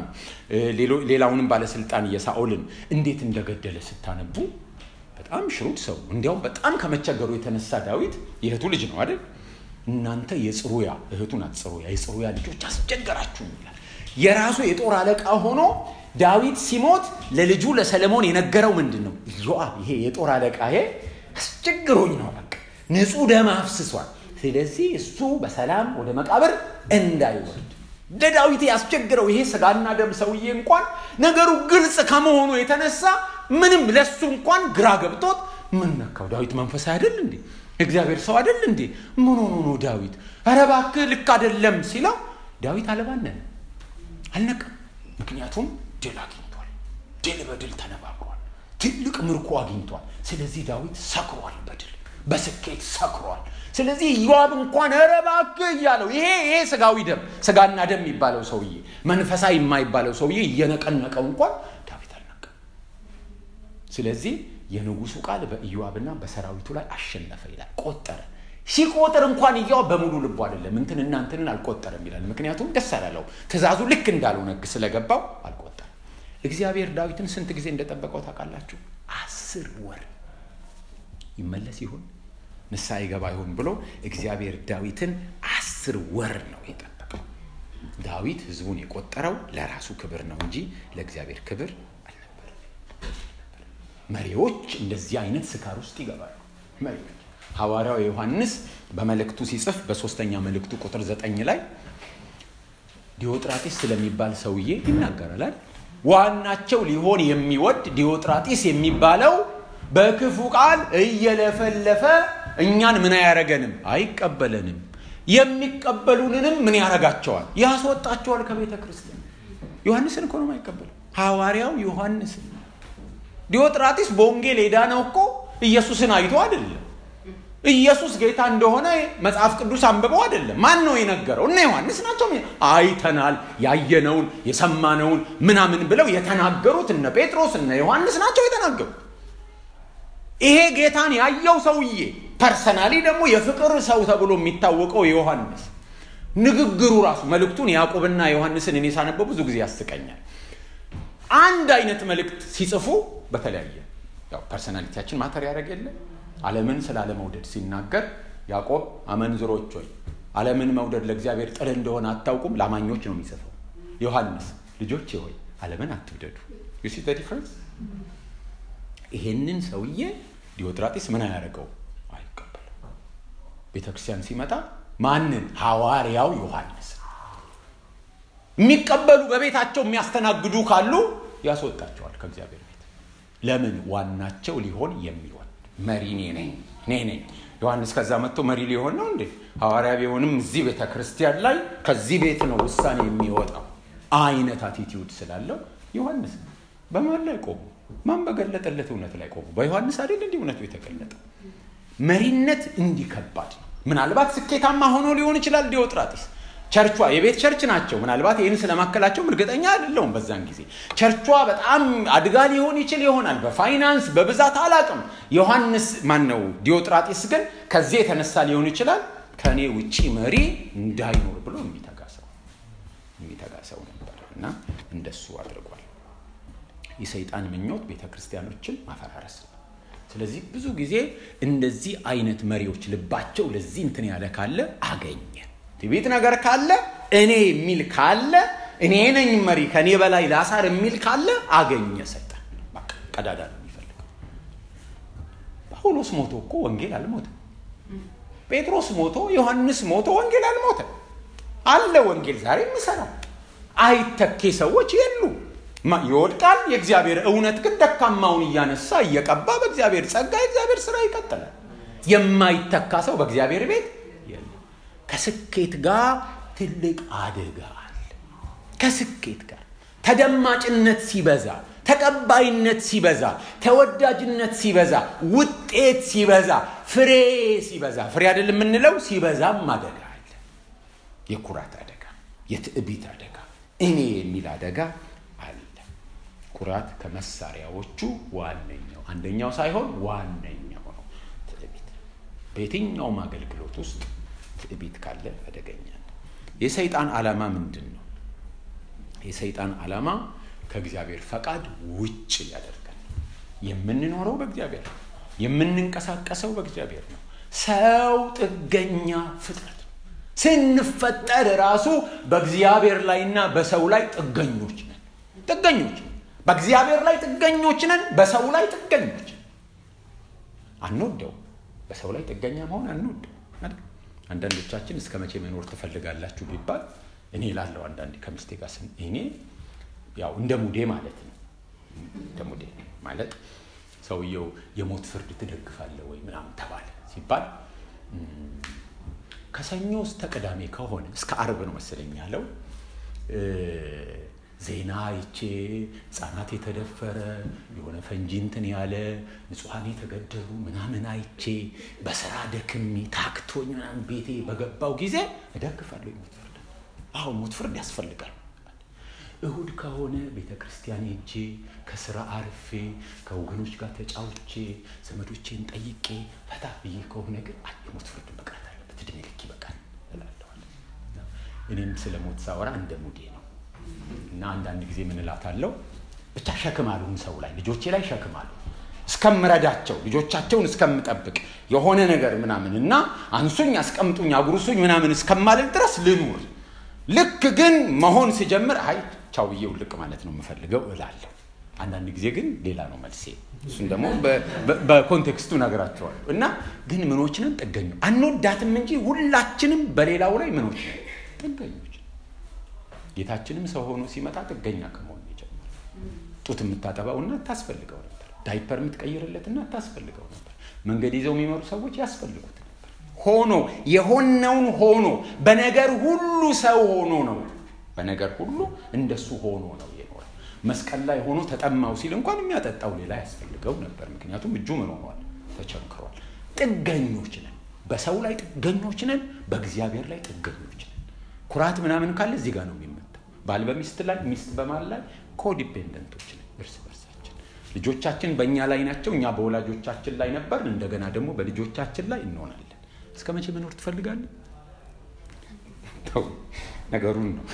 A: ሌላውንም ባለስልጣን የሳኦልን እንዴት እንደገደለ ስታነቡ በጣም ሽሩድ ሰው እንዲያውም በጣም ከመቸገሩ የተነሳ ዳዊት የእህቱ ልጅ ነው አይደል እናንተ የጽሩያ እህቱ ናት ጽሩያ የጽሩያ ልጆች አስቸገራችሁ ይላል የራሱ የጦር አለቃ ሆኖ ዳዊት ሲሞት ለልጁ ለሰለሞን የነገረው ምንድን ነው ኢዮአብ ይሄ የጦር አለቃ ይሄ አስቸግሮኝ ነው በቃ ንጹህ ደም አፍስሷል ስለዚህ እሱ በሰላም ወደ መቃብር እንዳይወርድ ለዳዊት ያስቸግረው ይሄ ስጋና ደም ሰውዬ እንኳን ነገሩ ግልጽ ከመሆኑ የተነሳ ምንም ለሱ እንኳን ግራ ገብቶት ምን ነካው ዳዊት መንፈሳዊ አይደል እንዴ እግዚአብሔር ሰው አይደል እንዴ ምን ሆኖ ነው ዳዊት ኧረ እባክህ ልክ አይደለም ሲለው ዳዊት አለባነን አልነቀም ምክንያቱም ድል አግኝቷል ድል በድል ተነባብሯል ትልቅ ምርኮ አግኝቷል ስለዚህ ዳዊት ሰክሯል በድል በስኬት ሰክሯል ስለዚህ ኢዮአብ እንኳን ኧረ እባክህ እያለው ይሄ ይሄ ስጋዊ ደም ስጋና ደም የሚባለው ሰውዬ መንፈሳዊ የማይባለው ሰውዬ እየነቀነቀው እንኳን ዳዊት አልነቀም ስለዚህ የንጉሱ ቃል በኢዮአብና በሰራዊቱ ላይ አሸነፈ ይላል ቆጠረ ሲቆጥር እንኳን ኢዮአብ በሙሉ ልቡ አይደለም እንትንና እንትንን አልቆጠረም ይላል ምክንያቱም ደስ አላለው ትእዛዙ ልክ እንዳልሆነ ስለገባው አልቆጠረም እግዚአብሔር ዳዊትን ስንት ጊዜ እንደጠበቀው ታውቃላችሁ አስር ወር ይመለስ ይሆን ንስሐ ይገባ ይሆን ብሎ እግዚአብሔር ዳዊትን አስር ወር ነው የጠበቀው ዳዊት ህዝቡን የቆጠረው ለራሱ ክብር ነው እንጂ ለእግዚአብሔር ክብር አልነበረም መሪዎች እንደዚህ አይነት ስካር ውስጥ ይገባሉ መሪዎች ሐዋርያው ዮሐንስ በመልእክቱ ሲጽፍ በሶስተኛ መልእክቱ ቁጥር ዘጠኝ ላይ ዲዮጥራጢስ ስለሚባል ሰውዬ ይናገራል ዋናቸው ሊሆን የሚወድ ዲዮጥራጢስ የሚባለው በክፉ ቃል እየለፈለፈ እኛን ምን አያረገንም አይቀበለንም የሚቀበሉንንም ምን ያረጋቸዋል ያስወጣቸዋል ከቤተ ክርስቲያን ዮሐንስን እኮ ነው አይቀበሉ ሐዋርያው ዮሐንስን ዲዮጥራጢስ በወንጌል ሄዳ ነው እኮ ኢየሱስን አይቶ አይደለም ኢየሱስ ጌታ እንደሆነ መጽሐፍ ቅዱስ አንብበው አይደለም። ማን ነው የነገረው? እነ ዮሐንስ ናቸው። አይተናል፣ ያየነውን የሰማነውን ምናምን ብለው የተናገሩት እነ ጴጥሮስ እነ ዮሐንስ ናቸው የተናገሩት። ይሄ ጌታን ያየው ሰውዬ ፐርሰናሊ ደግሞ የፍቅር ሰው ተብሎ የሚታወቀው ዮሐንስ ንግግሩ ራሱ መልእክቱን ያዕቆብና ዮሐንስን እኔ ሳነበው ብዙ ጊዜ ያስቀኛል። አንድ አይነት መልእክት ሲጽፉ በተለያየ ያው ፐርሰናሊቲያችን ማተር ያደረግ የለ ዓለምን ስለ አለመውደድ ሲናገር ያዕቆብ አመንዝሮች ሆይ ዓለምን መውደድ ለእግዚአብሔር ጥል እንደሆነ አታውቁም፣ ለአማኞች ነው የሚጽፈው። ዮሐንስ ልጆቼ ሆይ ዓለምን አትውደዱ። ዩ ሲ ዲፍረንስ። ይሄንን ሰውዬ ዲዮጥራጢስ ምን አያደርገው አይቀበልም። ቤተ ክርስቲያን ሲመጣ ማንን? ሐዋርያው ዮሐንስ የሚቀበሉ በቤታቸው የሚያስተናግዱ ካሉ ያስወጣቸዋል ከእግዚአብሔር ቤት። ለምን? ዋናቸው ሊሆን የሚወድ መሪ እኔ ነኝ እኔ ነኝ። ዮሐንስ ከዛ መጥቶ መሪ ሊሆን ነው እንዴ? ሐዋርያ ቢሆንም እዚህ ቤተ ክርስቲያን ላይ ከዚህ ቤት ነው ውሳኔ የሚወጣው አይነት አቲቲዩድ ስላለው ዮሐንስ በማን ላይ ቆሙ? ማን በገለጠለት እውነት ላይ ቆሙ? በዮሐንስ አይደል እንዲህ እውነቱ የተገለጠው። መሪነት እንዲህ ከባድ ነው። ምናልባት ስኬታማ ሆኖ ሊሆን ይችላል ዲዮጥራጢስ ቸርቿ የቤት ቸርች ናቸው። ምናልባት ይህን ስለማከላቸውም እርግጠኛ አይደለሁም። በዛን ጊዜ ቸርቿ በጣም አድጋ ሊሆን ይችል ይሆናል፣ በፋይናንስ በብዛት አላቅም። ዮሐንስ ማን ነው? ዲዮጥራጢስ ግን ከዚህ የተነሳ ሊሆን ይችላል ከእኔ ውጪ መሪ እንዳይኖር ብሎ የሚተጋ ሰው የሚተጋ ሰው ነበር እና እንደሱ አድርጓል። የሰይጣን ምኞት ቤተ ክርስቲያኖችን ማፈራረስ ነው። ስለዚህ ብዙ ጊዜ እንደዚህ አይነት መሪዎች ልባቸው ለዚህ እንትን ያለ ካለ አገኘ ትዕቢት ነገር ካለ እኔ የሚል ካለ እኔ ነኝ መሪ ከእኔ በላይ ላሳር የሚል ካለ አገኘ ሰይጣን። በቃ ቀዳዳ ነው የሚፈልገው። ጳውሎስ ሞቶ እኮ ወንጌል አልሞተም። ጴጥሮስ ሞቶ ዮሐንስ ሞቶ ወንጌል አልሞተም። አለ ወንጌል ዛሬ የሚሰራው አይተኬ ሰዎች የሉ ይወድቃል። የእግዚአብሔር እውነት ግን ደካማውን እያነሳ እየቀባ በእግዚአብሔር ጸጋ የእግዚአብሔር ስራ ይቀጥላል። የማይተካ ሰው በእግዚአብሔር ቤት የለም። ከስኬት ጋር ትልቅ አደጋ አለ። ከስኬት ጋር ተደማጭነት ሲበዛ፣ ተቀባይነት ሲበዛ፣ ተወዳጅነት ሲበዛ፣ ውጤት ሲበዛ፣ ፍሬ ሲበዛ፣ ፍሬ አይደል የምንለው ሲበዛም አደጋ አለ። የኩራት አደጋ፣ የትዕቢት አደጋ፣ እኔ የሚል አደጋ አለ። ኩራት ከመሳሪያዎቹ ዋነኛው አንደኛው ሳይሆን ዋነኛው ነው። ትዕቢት በየትኛውም አገልግሎት ውስጥ ትዕቢት ካለ አደገኛ ነው። የሰይጣን ዓላማ ምንድን ነው? የሰይጣን ዓላማ ከእግዚአብሔር ፈቃድ ውጭ ያደርጋል። የምንኖረው በእግዚአብሔር ነው። የምንንቀሳቀሰው በእግዚአብሔር ነው። ሰው ጥገኛ ፍጥረት ነው። ስንፈጠር ራሱ በእግዚአብሔር ላይና በሰው ላይ ጥገኞች ነን። ጥገኞች ነን። በእግዚአብሔር ላይ ጥገኞች ነን። በሰው ላይ ጥገኞች አንወደው። በሰው ላይ ጥገኛ መሆን አንወደው። አንዳንዶቻችን እስከ መቼ መኖር ትፈልጋላችሁ ቢባል እኔ ላለው አንዳንዴ ከሚስቴ ጋር ስን እኔ ያው እንደ ሙዴ ማለት ነው። እንደ ሙዴ ማለት ሰውየው የሞት ፍርድ ትደግፋለህ ወይ ምናምን ተባለ ሲባል ከሰኞ እስከ ቅዳሜ ከሆነ እስከ አርብ ነው መሰለኝ ያለው ዜና አይቼ ህጻናት የተደፈረ የሆነ ፈንጂ እንትን ያለ ንጹሐን የተገደሉ ምናምን አይቼ በስራ ደክሜ ታክቶኝ ምናምን ቤቴ በገባው ጊዜ እደግፋለሁ የሞት ፍርድ። አሁን ሞት ፍርድ ያስፈልጋል። እሁድ ከሆነ ቤተ ክርስቲያን ሄጄ ከስራ አርፌ ከወገኖች ጋር ተጫውቼ ዘመዶቼን ጠይቄ ፈታ ብዬ ከሆነ ግን የሞት ፍርድ መቅረት አለበት፣ እድሜ ልክ ይበቃል እላለዋለሁ። እኔም ስለ ሞት ሳወራ እንደ ሙዴ ነው እና አንዳንድ ጊዜ ምን እላታለሁ፣ ብቻ ሸክም አሉን ሰው ላይ ልጆቼ ላይ ሸክም አሉ እስከምረዳቸው ልጆቻቸውን እስከምጠብቅ የሆነ ነገር ምናምን እና አንሱኝ፣ አስቀምጡኝ፣ አጉርሱኝ ምናምን እስከማልል ድረስ ልኑር። ልክ ግን መሆን ስጀምር አይ ቻው ብዬ ውልቅ ማለት ነው የምፈልገው እላለሁ። አንዳንድ ጊዜ ግን ሌላ ነው መልሴ። እሱን ደግሞ በኮንቴክስቱ ነግራቸዋለሁ። እና ግን ምኖች ነን? ጥገኞች አንወዳትም እንጂ ሁላችንም በሌላው ላይ ምኖች ነን? ጥገኞች ጌታችንም ሰው ሆኖ ሲመጣ ጥገኛ ከመሆን የጀመረ ጡት የምታጠባው እናት ታስፈልገው ነበር። ዳይፐር የምትቀይርለት እናት ታስፈልገው ነበር። መንገድ ይዘው የሚመሩ ሰዎች ያስፈልጉት ነበር። ሆኖ የሆነውን ሆኖ በነገር ሁሉ ሰው ሆኖ ነው። በነገር ሁሉ እንደሱ ሆኖ ነው የኖረው። መስቀል ላይ ሆኖ ተጠማው ሲል እንኳን የሚያጠጣው ሌላ ያስፈልገው ነበር። ምክንያቱም እጁ ምን ሆኗል? ተቸንክሯል። ጥገኞች ነን። በሰው ላይ ጥገኞች ነን፣ በእግዚአብሔር ላይ ጥገኞች ነን። ኩራት ምናምን ካለ እዚህ ጋር ነው የሚመጣው። ባል በሚስት ላይ፣ ሚስት በማል ላይ ኮዲፔንደንቶች ነን እርስ በርሳችን። ልጆቻችን በእኛ ላይ ናቸው፣ እኛ በወላጆቻችን ላይ ነበር። እንደገና ደግሞ በልጆቻችን ላይ እንሆናለን። እስከ መቼ መኖር ትፈልጋለን? ተው ነገሩን ነው።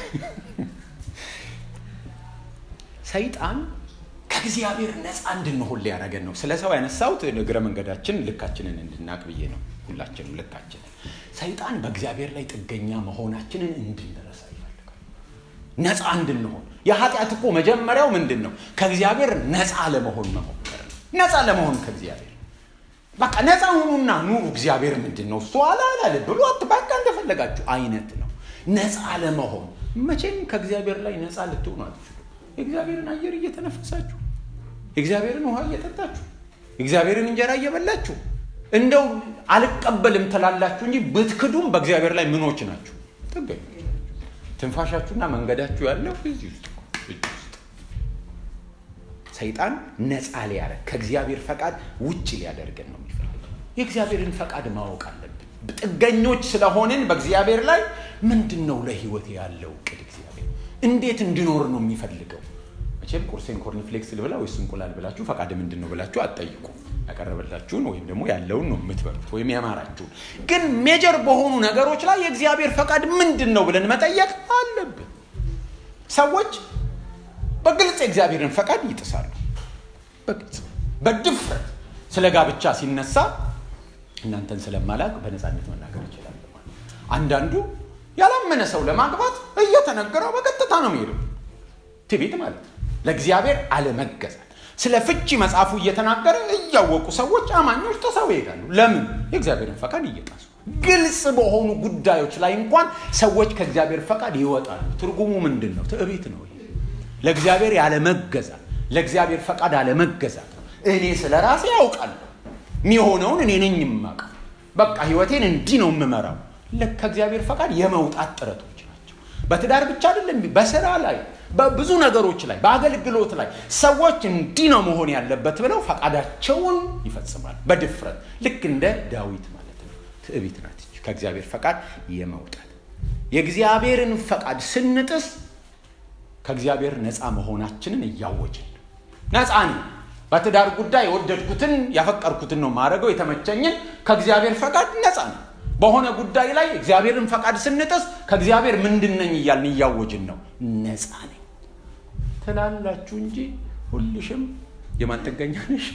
A: ሰይጣን ከእግዚአብሔር ነፃ እንድንሆን ሊያደርገን ነው። ስለ ሰው ያነሳሁት እግረ መንገዳችን ልካችንን እንድናቅ ብዬ ነው። ሁላችንም ልካችንን ሰይጣን በእግዚአብሔር ላይ ጥገኛ መሆናችንን እንድንረሳ ይፈልጋል። ነፃ እንድንሆን የኃጢአት እኮ መጀመሪያው ምንድን ነው? ከእግዚአብሔር ነፃ ለመሆን መሞከር ነው። ነፃ ለመሆን ከእግዚአብሔር በቃ ነፃ ሁኑና ኑሩ። እግዚአብሔር ምንድን ነው እሱ አላላለ ብሎ በቃ እንደፈለጋችሁ አይነት ነው። ነፃ ለመሆን መቼም ከእግዚአብሔር ላይ ነፃ ልትሆኑ አትችሉ። የእግዚአብሔርን አየር እየተነፈሳችሁ የእግዚአብሔርን ውሃ እየጠጣችሁ የእግዚአብሔርን እንጀራ እየበላችሁ እንደው አልቀበልም ትላላችሁ እንጂ ብትክዱም በእግዚአብሔር ላይ ምኖች ናችሁ? ጥገኞች። ትንፋሻችሁና መንገዳችሁ ያለው እዚህ ውስጥ እጅ ውስጥ ሰይጣን ነፃ ሊያደርግ ከእግዚአብሔር ፈቃድ ውጭ ሊያደርገን ነው የሚፈልገው። የእግዚአብሔርን ፈቃድ ማወቅ አለብን። ጥገኞች ስለሆንን በእግዚአብሔር ላይ ምንድን ነው ለህይወት ያለው እቅድ እግዚአብሔር እንዴት እንድኖር ነው የሚፈልገው? መቼም ቁርሴን ኮርንፍሌክስ ልብላ ወይስ እንቁላል ብላችሁ ፈቃድ ምንድን ነው ብላችሁ አትጠይቁ። ያቀረበላችሁን ወይም ደግሞ ያለውን ነው የምትበሉት ወይም ያማራችሁን። ግን ሜጀር በሆኑ ነገሮች ላይ የእግዚአብሔር ፈቃድ ምንድን ነው ብለን መጠየቅ አለብን። ሰዎች በግልጽ የእግዚአብሔርን ፈቃድ ይጥሳሉ። በግልጽ በድፍረት ስለ ጋብቻ ሲነሳ እናንተን ስለማላቅ በነፃነት መናገር ይችላል። አንዳንዱ ያላመነ ሰው ለማግባት እየተነገረው በቀጥታ ነው የሚሄደው። ትቤት ማለት ነው። ለእግዚአብሔር አለመገዛት ስለ ፍቺ መጽሐፉ እየተናገረ እያወቁ ሰዎች አማኞች ተሰው ይሄዳሉ። ለምን? የእግዚአብሔርን ፈቃድ እየጣሱ ግልጽ በሆኑ ጉዳዮች ላይ እንኳን ሰዎች ከእግዚአብሔር ፈቃድ ይወጣሉ። ትርጉሙ ምንድን ነው? ትዕቢት ነው። ለእግዚአብሔር ያለመገዛት፣ ለእግዚአብሔር ፈቃድ አለመገዛት ነው። እኔ ስለ ራሴ ያውቃለሁ፣ የሚሆነውን እኔ ነኝ የማውቀው። በቃ ህይወቴን እንዲህ ነው የምመራው። ከእግዚአብሔር ፈቃድ የመውጣት ጥረቶች ናቸው። በትዳር ብቻ አይደለም፣ በስራ ላይ በብዙ ነገሮች ላይ በአገልግሎት ላይ ሰዎች እንዲህ ነው መሆን ያለበት ብለው ፈቃዳቸውን ይፈጽማል በድፍረት ልክ እንደ ዳዊት ማለት ነው። ትዕቢት ናት ከእግዚአብሔር ፈቃድ የመውጣት የእግዚአብሔርን ፈቃድ ስንጥስ ከእግዚአብሔር ነፃ መሆናችንን እያወጅን ነፃ ነኝ። በትዳር ጉዳይ የወደድኩትን ያፈቀርኩትን ነው ማድረገው የተመቸኝን ከእግዚአብሔር ፈቃድ ነፃ ነው። በሆነ ጉዳይ ላይ እግዚአብሔርን ፈቃድ ስንጥስ ከእግዚአብሔር ምንድን ነኝ እያልን እያወጅን ነው። ነፃ ነኝ ትላላችሁ እንጂ ሁልሽም የማን ጥገኛ ነሽ?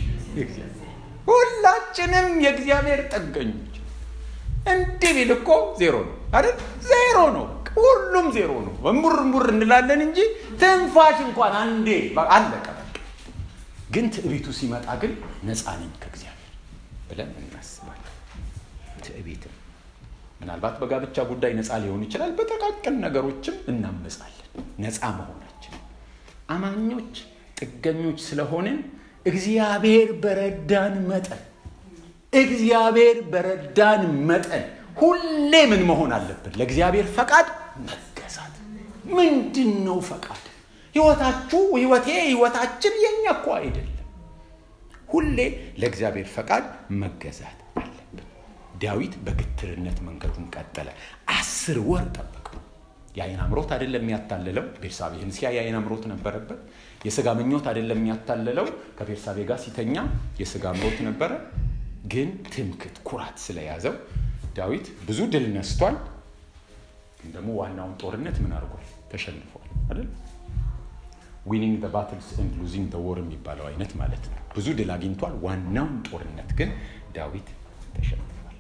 A: ሁላችንም የእግዚአብሔር ጥገኞች። እንዲህ ቢል እኮ ዜሮ ነው አይደል? ዜሮ ነው። ሁሉም ዜሮ ነው። እምቡር እምቡር እንላለን እንጂ ትንፋሽ እንኳን አንዴ አለቀ። ግን ትዕቢቱ ሲመጣ ግን ነፃ ነኝ ከእግዚአብሔር ብለን እናስባለን። ትዕቢትም ምናልባት በጋብቻ ጉዳይ ነፃ ሊሆን ይችላል። በጠቃቅን ነገሮችም እናመጻለን ነፃ መሆናችን። አማኞች ጥገኞች ስለሆንን እግዚአብሔር በረዳን መጠን እግዚአብሔር በረዳን መጠን ሁሌ ምን መሆን አለብን? ለእግዚአብሔር ፈቃድ መገዛት። ምንድን ነው ፈቃድ? ህይወታችሁ፣ ህይወቴ፣ ህይወታችን የኛ እኮ አይደለም። ሁሌ ለእግዚአብሔር ፈቃድ መገዛት አለብን። ዳዊት በግትርነት መንገዱን ቀጠለ። አስር ወር ጠበቀው። የአይን አምሮት አይደለም የሚያታልለው። ቤርሳቤህን ሲያ የአይን አምሮት ነበረበት። የስጋ ምኞት አይደለም የሚያታልለው። ከቤርሳቤ ጋር ሲተኛ የስጋ አምሮት ነበረ። ግን ትምክት፣ ኩራት ስለያዘው ዳዊት ብዙ ድል ነስቷል። ግን ደግሞ ዋናውን ጦርነት ምን አድርጓል? ተሸንፏል አይደል? ዊኒንግ ዘ ባትልስ ኤንድ ሉዚንግ ዘ ወር የሚባለው አይነት ማለት ነው። ብዙ ድል አግኝቷል። ዋናውን ጦርነት ግን ዳዊት ተሸንፏል።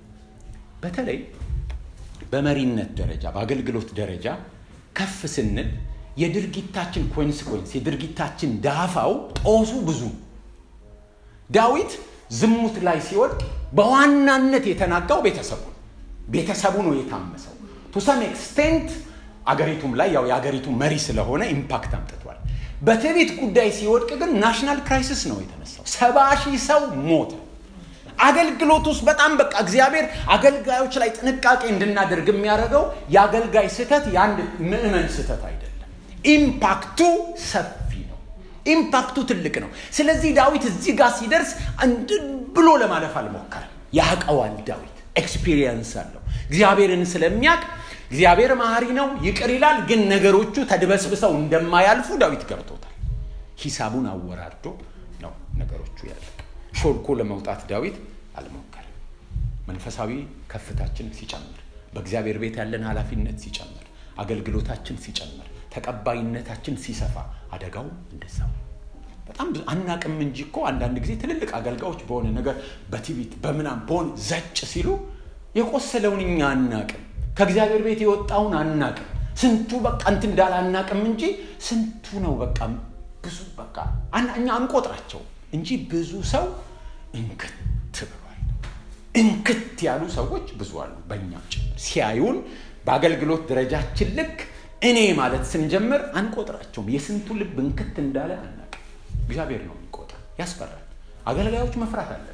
A: በተለይ በመሪነት ደረጃ በአገልግሎት ደረጃ ከፍ ስንል የድርጊታችን ኮንስኮንስ የድርጊታችን ዳፋው ጦሱ ብዙ ዳዊት ዝሙት ላይ ሲወድቅ በዋናነት የተናጋው ቤተሰቡ ነው። ቤተሰቡ ነው የታመሰው። ቱ ሰም ኤክስቴንት አገሪቱም ላይ ያው የአገሪቱ መሪ ስለሆነ ኢምፓክት አምጥቷል። በትዕቢት ጉዳይ ሲወድቅ ግን ናሽናል ክራይሲስ ነው የተነሳው። ሰባ ሺህ ሰው ሞተ። አገልግሎት ውስጥ በጣም በቃ እግዚአብሔር አገልጋዮች ላይ ጥንቃቄ እንድናደርግ የሚያደርገው የአገልጋይ ስህተት የአንድ ምዕመን ስህተት አይደለም። ኢምፓክቱ ሰፊ ነው። ኢምፓክቱ ትልቅ ነው። ስለዚህ ዳዊት እዚህ ጋር ሲደርስ ብሎ ለማለፍ አልሞከረም። ያቀዋል ዳዊት ኤክስፒሪየንስ አለው እግዚአብሔርን ስለሚያውቅ እግዚአብሔር መሐሪ ነው ይቅር ይላል ግን ነገሮቹ ተድበስብሰው እንደማያልፉ ዳዊት ገብቶታል ሂሳቡን አወራርዶ ነው ነገሮቹ ያለቅ ሾልኮ ለመውጣት ዳዊት አልሞከርም መንፈሳዊ ከፍታችን ሲጨምር በእግዚአብሔር ቤት ያለን ኃላፊነት ሲጨምር አገልግሎታችን ሲጨምር ተቀባይነታችን ሲሰፋ አደጋው እንደዛው በጣም ብዙ አናቅም እንጂ እኮ አንዳንድ ጊዜ ትልልቅ አገልጋዮች በሆነ ነገር በቲቪት በምናም በሆነ ዘጭ ሲሉ የቆሰለውን እኛ አናቅም ከእግዚአብሔር ቤት የወጣውን አናቅም ስንቱ በቃ እንትን እንዳለ አናቅም እንጂ ስንቱ ነው በቃ ብዙ በቃ እኛ አንቆጥራቸው እንጂ ብዙ ሰው እንክት ብሏል እንክት ያሉ ሰዎች ብዙ አሉ በእኛ ጭምር ሲያዩን በአገልግሎት ደረጃችን ልክ እኔ ማለት ስንጀምር አንቆጥራቸውም የስንቱ ልብ እንክት እንዳለ አናቅም እግዚአብሔር ነው የሚቆጥር ያስፈራል አገልጋዮች መፍራት አለብን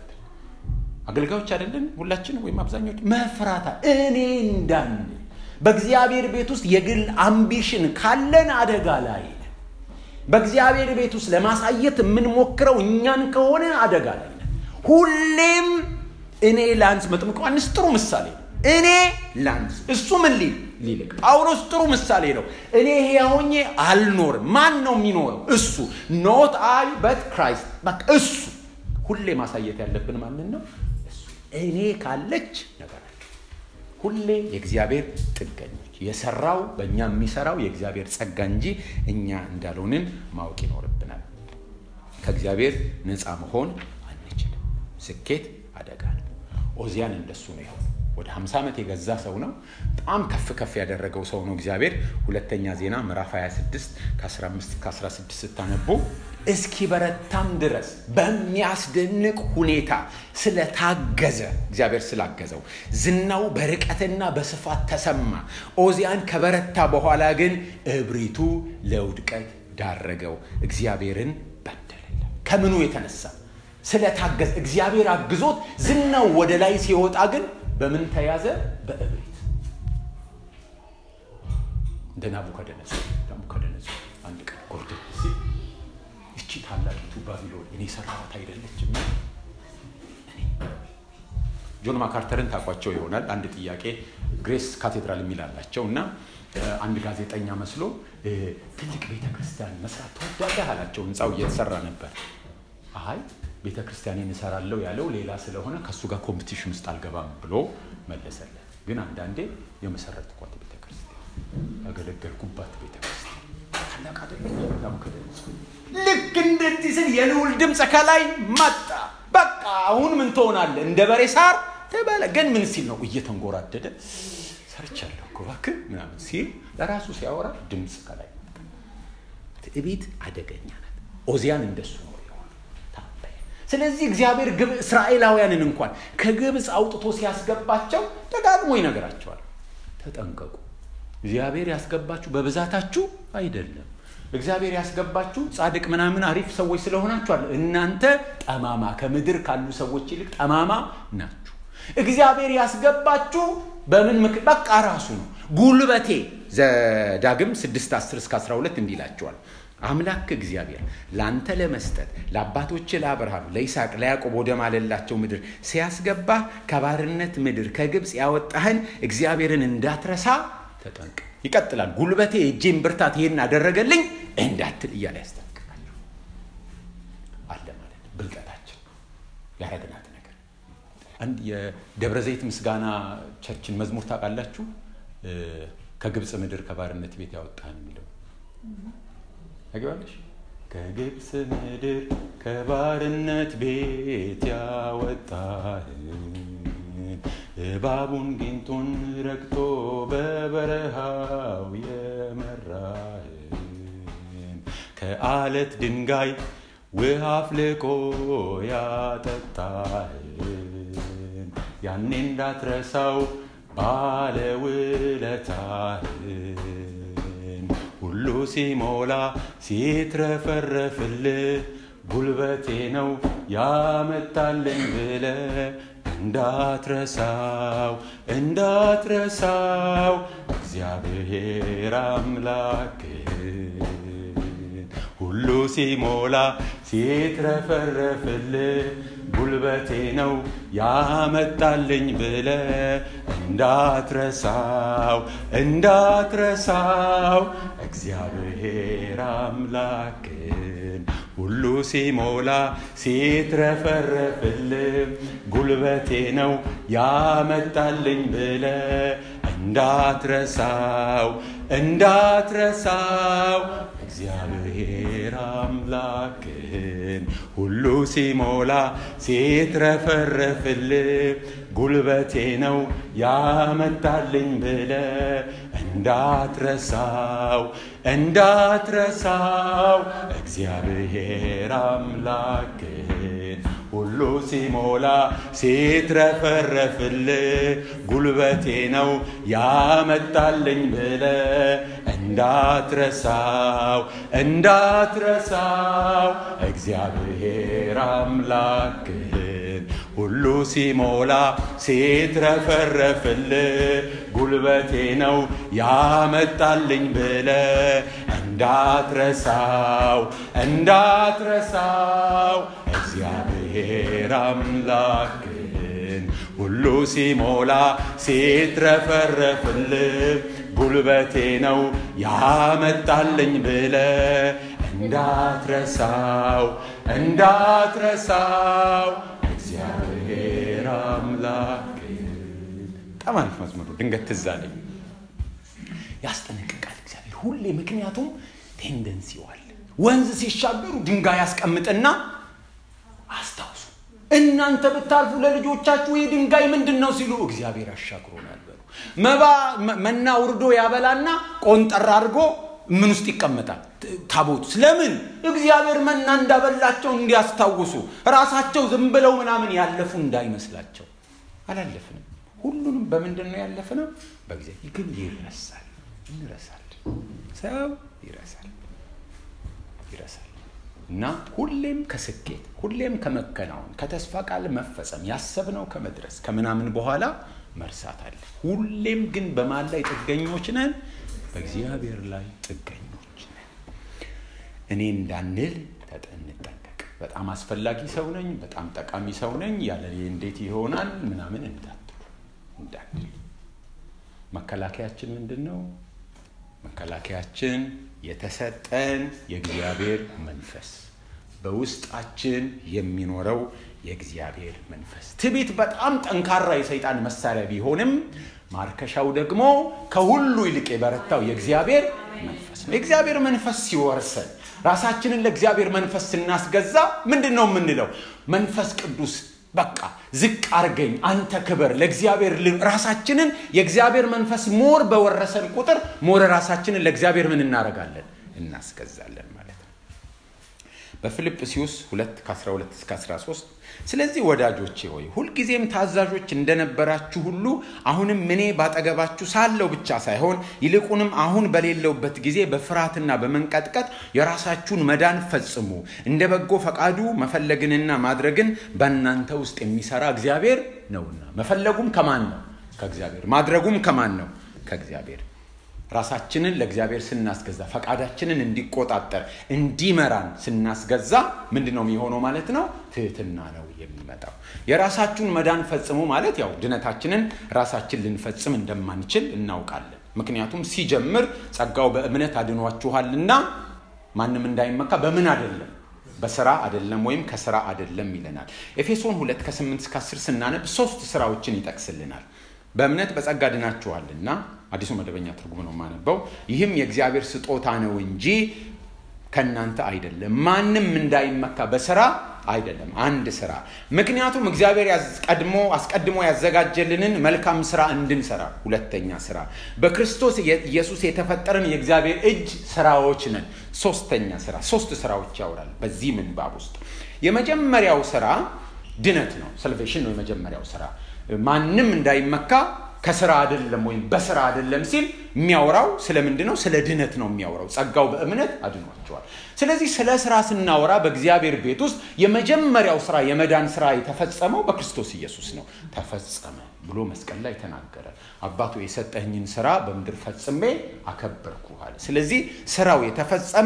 A: አገልጋዮች አይደለን ሁላችን ወይም አብዛኞች መፍራት እኔ እንዳንል በእግዚአብሔር ቤት ውስጥ የግል አምቢሽን ካለን አደጋ ላይ በእግዚአብሔር ቤት ውስጥ ለማሳየት የምንሞክረው እኛን ከሆነ አደጋ ላይ ሁሌም እኔ ላንስ መጥምቅ ዮሐንስ ጥሩ ምሳሌ ነው እኔ ላንስ እሱ ምን ሊል ሊልቅ ጳውሎስ ጥሩ ምሳሌ ነው እኔ ሕያውኜ አልኖርም ማን ነው የሚኖረው እሱ ኖት አይ በት ክራይስት በቃ እሱ ሁሌ ማሳየት ያለብን ማንን ነው እሱ እኔ ካለች ነገር አለ ሁሌ የእግዚአብሔር ጥገኞች የሰራው በእኛ የሚሰራው የእግዚአብሔር ጸጋ እንጂ እኛ እንዳልሆንን ማወቅ ይኖርብናል ከእግዚአብሔር ነፃ መሆን አንችልም ስኬት አደጋ ነው ኦዚያን እንደሱ ነው ይሆን ወደ 50 ዓመት የገዛ ሰው ነው በጣም ከፍ ከፍ ያደረገው ሰው ነው እግዚአብሔር ሁለተኛ ዜና ምዕራፍ 26 ከ15 ከ16 ስታነቡ እስኪ በረታም ድረስ በሚያስደንቅ ሁኔታ ስለታገዘ እግዚአብሔር ስላገዘው ዝናው በርቀትና በስፋት ተሰማ ኦዚያን ከበረታ በኋላ ግን እብሪቱ ለውድቀት ዳረገው እግዚአብሔርን በደለ ከምኑ የተነሳ ስለታገዘ እግዚአብሔር አግዞት ዝናው ወደ ላይ ሲወጣ ግን በምን ተያዘ በእብሪት እንደ ናቡከደነጾር ናቡከደነጾር አንድ ቀን ጎርደን ሲል እቺ ታላቂቱ ባቢሎን እኔ ሰራኋት አይደለችም ጆን ማካርተርን ታቋቸው ይሆናል አንድ ጥያቄ ግሬስ ካቴድራል የሚል አላቸው እና አንድ ጋዜጠኛ መስሎ ትልቅ ቤተ ክርስቲያን መስራት ተወዳለህ አላቸው ህንፃው እየተሰራ ነበር አይ ቤተ ክርስቲያኔን እሰራለሁ ያለው ሌላ ስለሆነ ከእሱ ጋር ኮምፒቲሽን ውስጥ አልገባም ብሎ መለሰለት ግን አንዳንዴ የመሰረትኳት ቤተ ክርስቲያን ያገለገልኩባት ቤተ ክርስቲያን ታላቅ አይደለም ልክ እንደዚህ ስል የልውል ድምፅ ከላይ መጣ በቃ አሁን ምን ትሆናለ እንደ በሬ ሳር ተበለ ግን ምን ሲል ነው እየተንጎራደደ ሰርቻለሁ እኮ እባክህ ምናምን ሲል ለራሱ ሲያወራ ድምፅ ከላይ ትዕቢት አደገኛ ናት ኦዚያን እንደሱ ነው ስለዚህ እግዚአብሔር እስራኤላውያንን እንኳን ከግብፅ አውጥቶ ሲያስገባቸው ደጋግሞ ይነግራቸዋል ተጠንቀቁ እግዚአብሔር ያስገባችሁ በብዛታችሁ አይደለም እግዚአብሔር ያስገባችሁ ጻድቅ ምናምን አሪፍ ሰዎች ስለሆናችኋል እናንተ ጠማማ ከምድር ካሉ ሰዎች ይልቅ ጠማማ ናችሁ እግዚአብሔር ያስገባችሁ በምን ምክ በቃ ራሱ ነው ጉልበቴ ዘዳግም 6 10 እስከ 12 እንዲላቸዋል አምላክ እግዚአብሔር ለአንተ ለመስጠት ለአባቶች ለአብርሃም ለይስሐቅ ለያዕቆብ ወደ ማለላቸው ምድር ሲያስገባ ከባርነት ምድር ከግብፅ ያወጣህን እግዚአብሔርን እንዳትረሳ ተጠንቅ ይቀጥላል ጉልበቴ እጄን ብርታት ይሄን አደረገልኝ እንዳትል እያለ ያስጠንቅቃቸው አለ ማለት ብልጠታችን ያረግናት ነገር አንድ የደብረ ዘይት ምስጋና ቸርችን መዝሙር ታውቃላችሁ ከግብፅ ምድር ከባርነት ቤት ያወጣህን የሚለው ታውቂዋለሽ ከግብፅ ምድር ከባርነት ቤት ያወጣህን እባቡን ጊንጡን ረግጦ በበረሃው የመራህን ከአለት ድንጋይ ውሃ አፍልቆ ያጠጣህን ያኔ እንዳትረሳው ባለውለታህን ሁሉ ሲሞላ ሲትረፈረፍልህ ጉልበቴ ነው ያመጣልኝ ብለ እንዳትረሳው እንዳትረሳው እግዚአብሔር አምላክህን ሁሉ ሲሞላ ሲትረፈረፍልህ ጉልበቴ ነው ያመጣልኝ ብለ እንዳትረሳው እንዳትረሳው እግዚአብሔር አምላክን ሁሉ ሲሞላ ሲትረፈረፍልም ጉልበቴ ነው ያመጣልኝ ብለ እንዳትረሳው እንዳትረሳው እግዚአብሔር አምላክን ሁሉ ሲሞላ ሲትረፈረፍል ጉልበቴ ነው ያመጣልኝ ብለ እንዳትረሳው እንዳትረሳው እግዚአብሔር አምላክን ሁሉ ሲሞላ ሲትረፈረፍል ጉልበቴ ነው ያመጣልኝ ብለ እንዳትረሳው እንዳትረሳው እግዚአብሔር አምላክን ሁሉ ሲሞላ ሲትረፈረፍል ጉልበቴ ነው ያመጣልኝ ብለ እንዳትረሳው እንዳትረሳው እግዚአብሔር አምላክን ሁሉ ሲሞላ ሲትረፈረፍል ጉልበቴ ነው ያመጣልኝ ብለ እንዳትረሳው እንዳትረሳው እግዚአብሔር አምላክን በጣም አሪፍ መዝሙሩ ድንገት ትዝ አለኝ ያስጠነቅቃል እግዚአብሔር ሁሌ ምክንያቱም ቴንደንሲው አለ ወንዝ ሲሻገሩ ድንጋይ ያስቀምጥና አስታውሱ እናንተ ብታልፉ ለልጆቻችሁ ይህ ድንጋይ ምንድን ነው ሲሉ እግዚአብሔር አሻግሮናል በሉ መባ መና ውርዶ ያበላና ቆንጠር አድርጎ ምን ውስጥ ይቀመጣል ታቦት ስለምን እግዚአብሔር መና እንዳበላቸው እንዲያስታውሱ ራሳቸው ዝም ብለው ምናምን ያለፉ እንዳይመስላቸው አላለፍንም ሁሉንም በምንድን ነው ያለፍነው በጊዜ ግን ይረሳል እንረሳል ሰው ይረሳል ይረሳል እና ሁሌም ከስኬት ሁሌም ከመከናወን ከተስፋ ቃል መፈጸም ያሰብነው ከመድረስ ከምናምን በኋላ መርሳት አለ ሁሌም ግን በማን ላይ ጥገኞች ነን በእግዚአብሔር ላይ ጥገኞች ነን እኔ እንዳንል እንጠንቀቅ በጣም አስፈላጊ ሰው ነኝ በጣም ጠቃሚ ሰው ነኝ ያለ እንዴት ይሆናል ምናምን እንዳትሉ እንዳንል መከላከያችን ምንድን ነው መከላከያችን የተሰጠን የእግዚአብሔር መንፈስ በውስጣችን የሚኖረው የእግዚአብሔር መንፈስ ትቢት በጣም ጠንካራ የሰይጣን መሳሪያ ቢሆንም ማርከሻው ደግሞ ከሁሉ ይልቅ የበረታው የእግዚአብሔር መንፈስ ነው የእግዚአብሔር መንፈስ ሲወርሰን ራሳችንን ለእግዚአብሔር መንፈስ ስናስገዛ ምንድን ነው የምንለው መንፈስ ቅዱስ በቃ ዝቅ አርገኝ አንተ ክበር ለእግዚአብሔር ራሳችንን የእግዚአብሔር መንፈስ ሞር በወረሰን ቁጥር ሞር ራሳችንን ለእግዚአብሔር ምን እናደረጋለን እናስገዛለን ማለት ነው በፊልጵስዩስ 2 ከ12 እስከ 13 ስለዚህ ወዳጆቼ ሆይ ሁልጊዜም ታዛዦች እንደነበራችሁ ሁሉ አሁንም እኔ ባጠገባችሁ ሳለው ብቻ ሳይሆን ይልቁንም አሁን በሌለውበት ጊዜ በፍርሃትና በመንቀጥቀጥ የራሳችሁን መዳን ፈጽሙ እንደ በጎ ፈቃዱ መፈለግንና ማድረግን በእናንተ ውስጥ የሚሰራ እግዚአብሔር ነውና መፈለጉም ከማን ነው ከእግዚአብሔር ማድረጉም ከማን ነው ከእግዚአብሔር ራሳችንን ለእግዚአብሔር ስናስገዛ ፈቃዳችንን እንዲቆጣጠር እንዲመራን ስናስገዛ ምንድን ነው የሚሆነው ማለት ነው ትህትና ነው የሚመጣው የራሳችሁን መዳን ፈጽሙ ማለት ያው ድነታችንን ራሳችን ልንፈጽም እንደማንችል እናውቃለን ምክንያቱም ሲጀምር ጸጋው በእምነት አድኗችኋልና ማንም እንዳይመካ በምን አይደለም በስራ አይደለም ወይም ከስራ አይደለም ይለናል ኤፌሶን 2 ከ8 እስከ 10 ስናነብ ሶስት ስራዎችን ይጠቅስልናል በእምነት በጸጋ ድናችኋልና አዲሱ መደበኛ ትርጉም ነው የማነበው ይህም የእግዚአብሔር ስጦታ ነው እንጂ ከእናንተ አይደለም ማንም እንዳይመካ በስራ አይደለም አንድ ስራ ምክንያቱም እግዚአብሔር ቀድሞ አስቀድሞ ያዘጋጀልንን መልካም ስራ እንድንሰራ ሁለተኛ ስራ በክርስቶስ ኢየሱስ የተፈጠረን የእግዚአብሔር እጅ ስራዎች ነን ሶስተኛ ስራ ሶስት ስራዎች ያወራል በዚህ ምንባብ ውስጥ የመጀመሪያው ስራ ድነት ነው ሰልቬሽን ነው የመጀመሪያው ስራ ማንም እንዳይመካ ከስራ አይደለም ወይም በስራ አይደለም ሲል የሚያወራው ስለምንድን ነው ስለ ድነት ነው የሚያወራው ጸጋው በእምነት አድኗቸዋል ስለዚህ ስለ ስራ ስናወራ በእግዚአብሔር ቤት ውስጥ የመጀመሪያል ስራ የመዳን ስራ የተፈጸመው በክርስቶስ ኢየሱስ ነው ተፈጸመ ብሎ መስቀል ላይ ተናገረ አባቱ የሰጠኝን ስራ በምድር ፈጽሜ አከበርኩ አለ ስለዚህ ስራው የተፈጸመው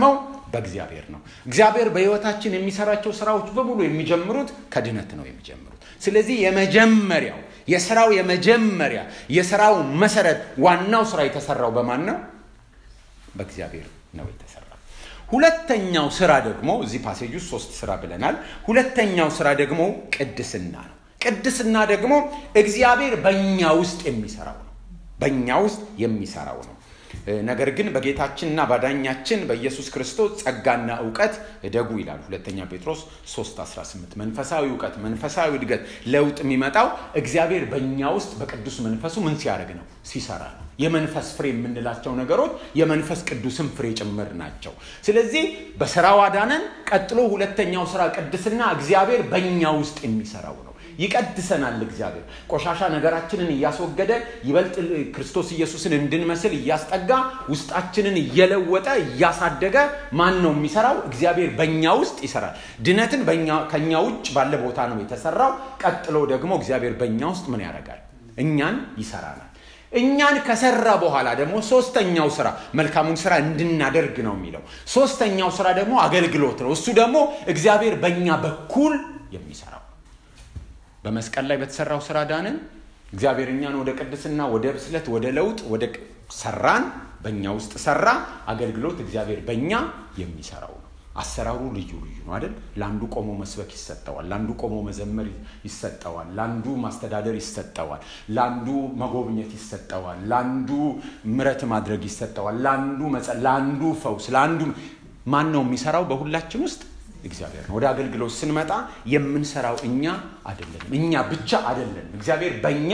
A: በእግዚአብሔር ነው። እግዚአብሔር በሕይወታችን የሚሰራቸው ስራዎች በሙሉ የሚጀምሩት ከድነት ነው የሚጀምሩት። ስለዚህ የመጀመሪያው የስራው የመጀመሪያ የስራው መሰረት ዋናው ስራ የተሰራው በማን ነው? በእግዚአብሔር ነው የተሰራው። ሁለተኛው ስራ ደግሞ እዚህ ፓሴጅ ውስጥ ሶስት ስራ ብለናል። ሁለተኛው ስራ ደግሞ ቅድስና ነው። ቅድስና ደግሞ እግዚአብሔር በእኛ ውስጥ የሚሰራው ነው። በእኛ ውስጥ የሚሰራው ነው። ነገር ግን በጌታችንና ባዳኛችን በኢየሱስ ክርስቶስ ጸጋና እውቀት እደጉ ይላል ሁለተኛ ጴጥሮስ 3:18 መንፈሳዊ እውቀት መንፈሳዊ እድገት ለውጥ የሚመጣው እግዚአብሔር በእኛ ውስጥ በቅዱስ መንፈሱ ምን ሲያደርግ ነው ሲሰራ ነው የመንፈስ ፍሬ የምንላቸው ነገሮች የመንፈስ ቅዱስን ፍሬ ጭምር ናቸው ስለዚህ በስራው አዳነን ቀጥሎ ሁለተኛው ስራ ቅድስና እግዚአብሔር በእኛ ውስጥ የሚሰራው ነው ይቀድሰናል እግዚአብሔር ቆሻሻ ነገራችንን እያስወገደ ይበልጥ ክርስቶስ ኢየሱስን እንድንመስል እያስጠጋ ውስጣችንን እየለወጠ እያሳደገ ማን ነው የሚሰራው እግዚአብሔር በእኛ ውስጥ ይሰራል ድነትን ከእኛ ውጭ ባለ ቦታ ነው የተሰራው ቀጥሎ ደግሞ እግዚአብሔር በእኛ ውስጥ ምን ያደርጋል እኛን ይሰራናል እኛን ከሰራ በኋላ ደግሞ ሶስተኛው ስራ መልካሙን ስራ እንድናደርግ ነው የሚለው ሶስተኛው ስራ ደግሞ አገልግሎት ነው እሱ ደግሞ እግዚአብሔር በእኛ በኩል የሚሰራው በመስቀል ላይ በተሰራው ስራ ዳንን እግዚአብሔር እኛን ወደ ቅድስና ወደ ብስለት ወደ ለውጥ ወደ ሰራን በእኛ ውስጥ ሰራ አገልግሎት እግዚአብሔር በእኛ የሚሰራው ነው አሰራሩ ልዩ ልዩ ነው አይደል ለአንዱ ቆሞ መስበክ ይሰጠዋል ለአንዱ ቆሞ መዘመር ይሰጠዋል ለአንዱ ማስተዳደር ይሰጠዋል ለአንዱ መጎብኘት ይሰጠዋል ለአንዱ ምረት ማድረግ ይሰጠዋል ለአንዱ ለአንዱ ፈውስ ለአንዱ ማን ነው የሚሰራው በሁላችን ውስጥ እግዚአብሔር ነው ወደ አገልግሎት ስንመጣ የምንሰራው እኛ አይደለንም እኛ ብቻ አይደለንም እግዚአብሔር በእኛ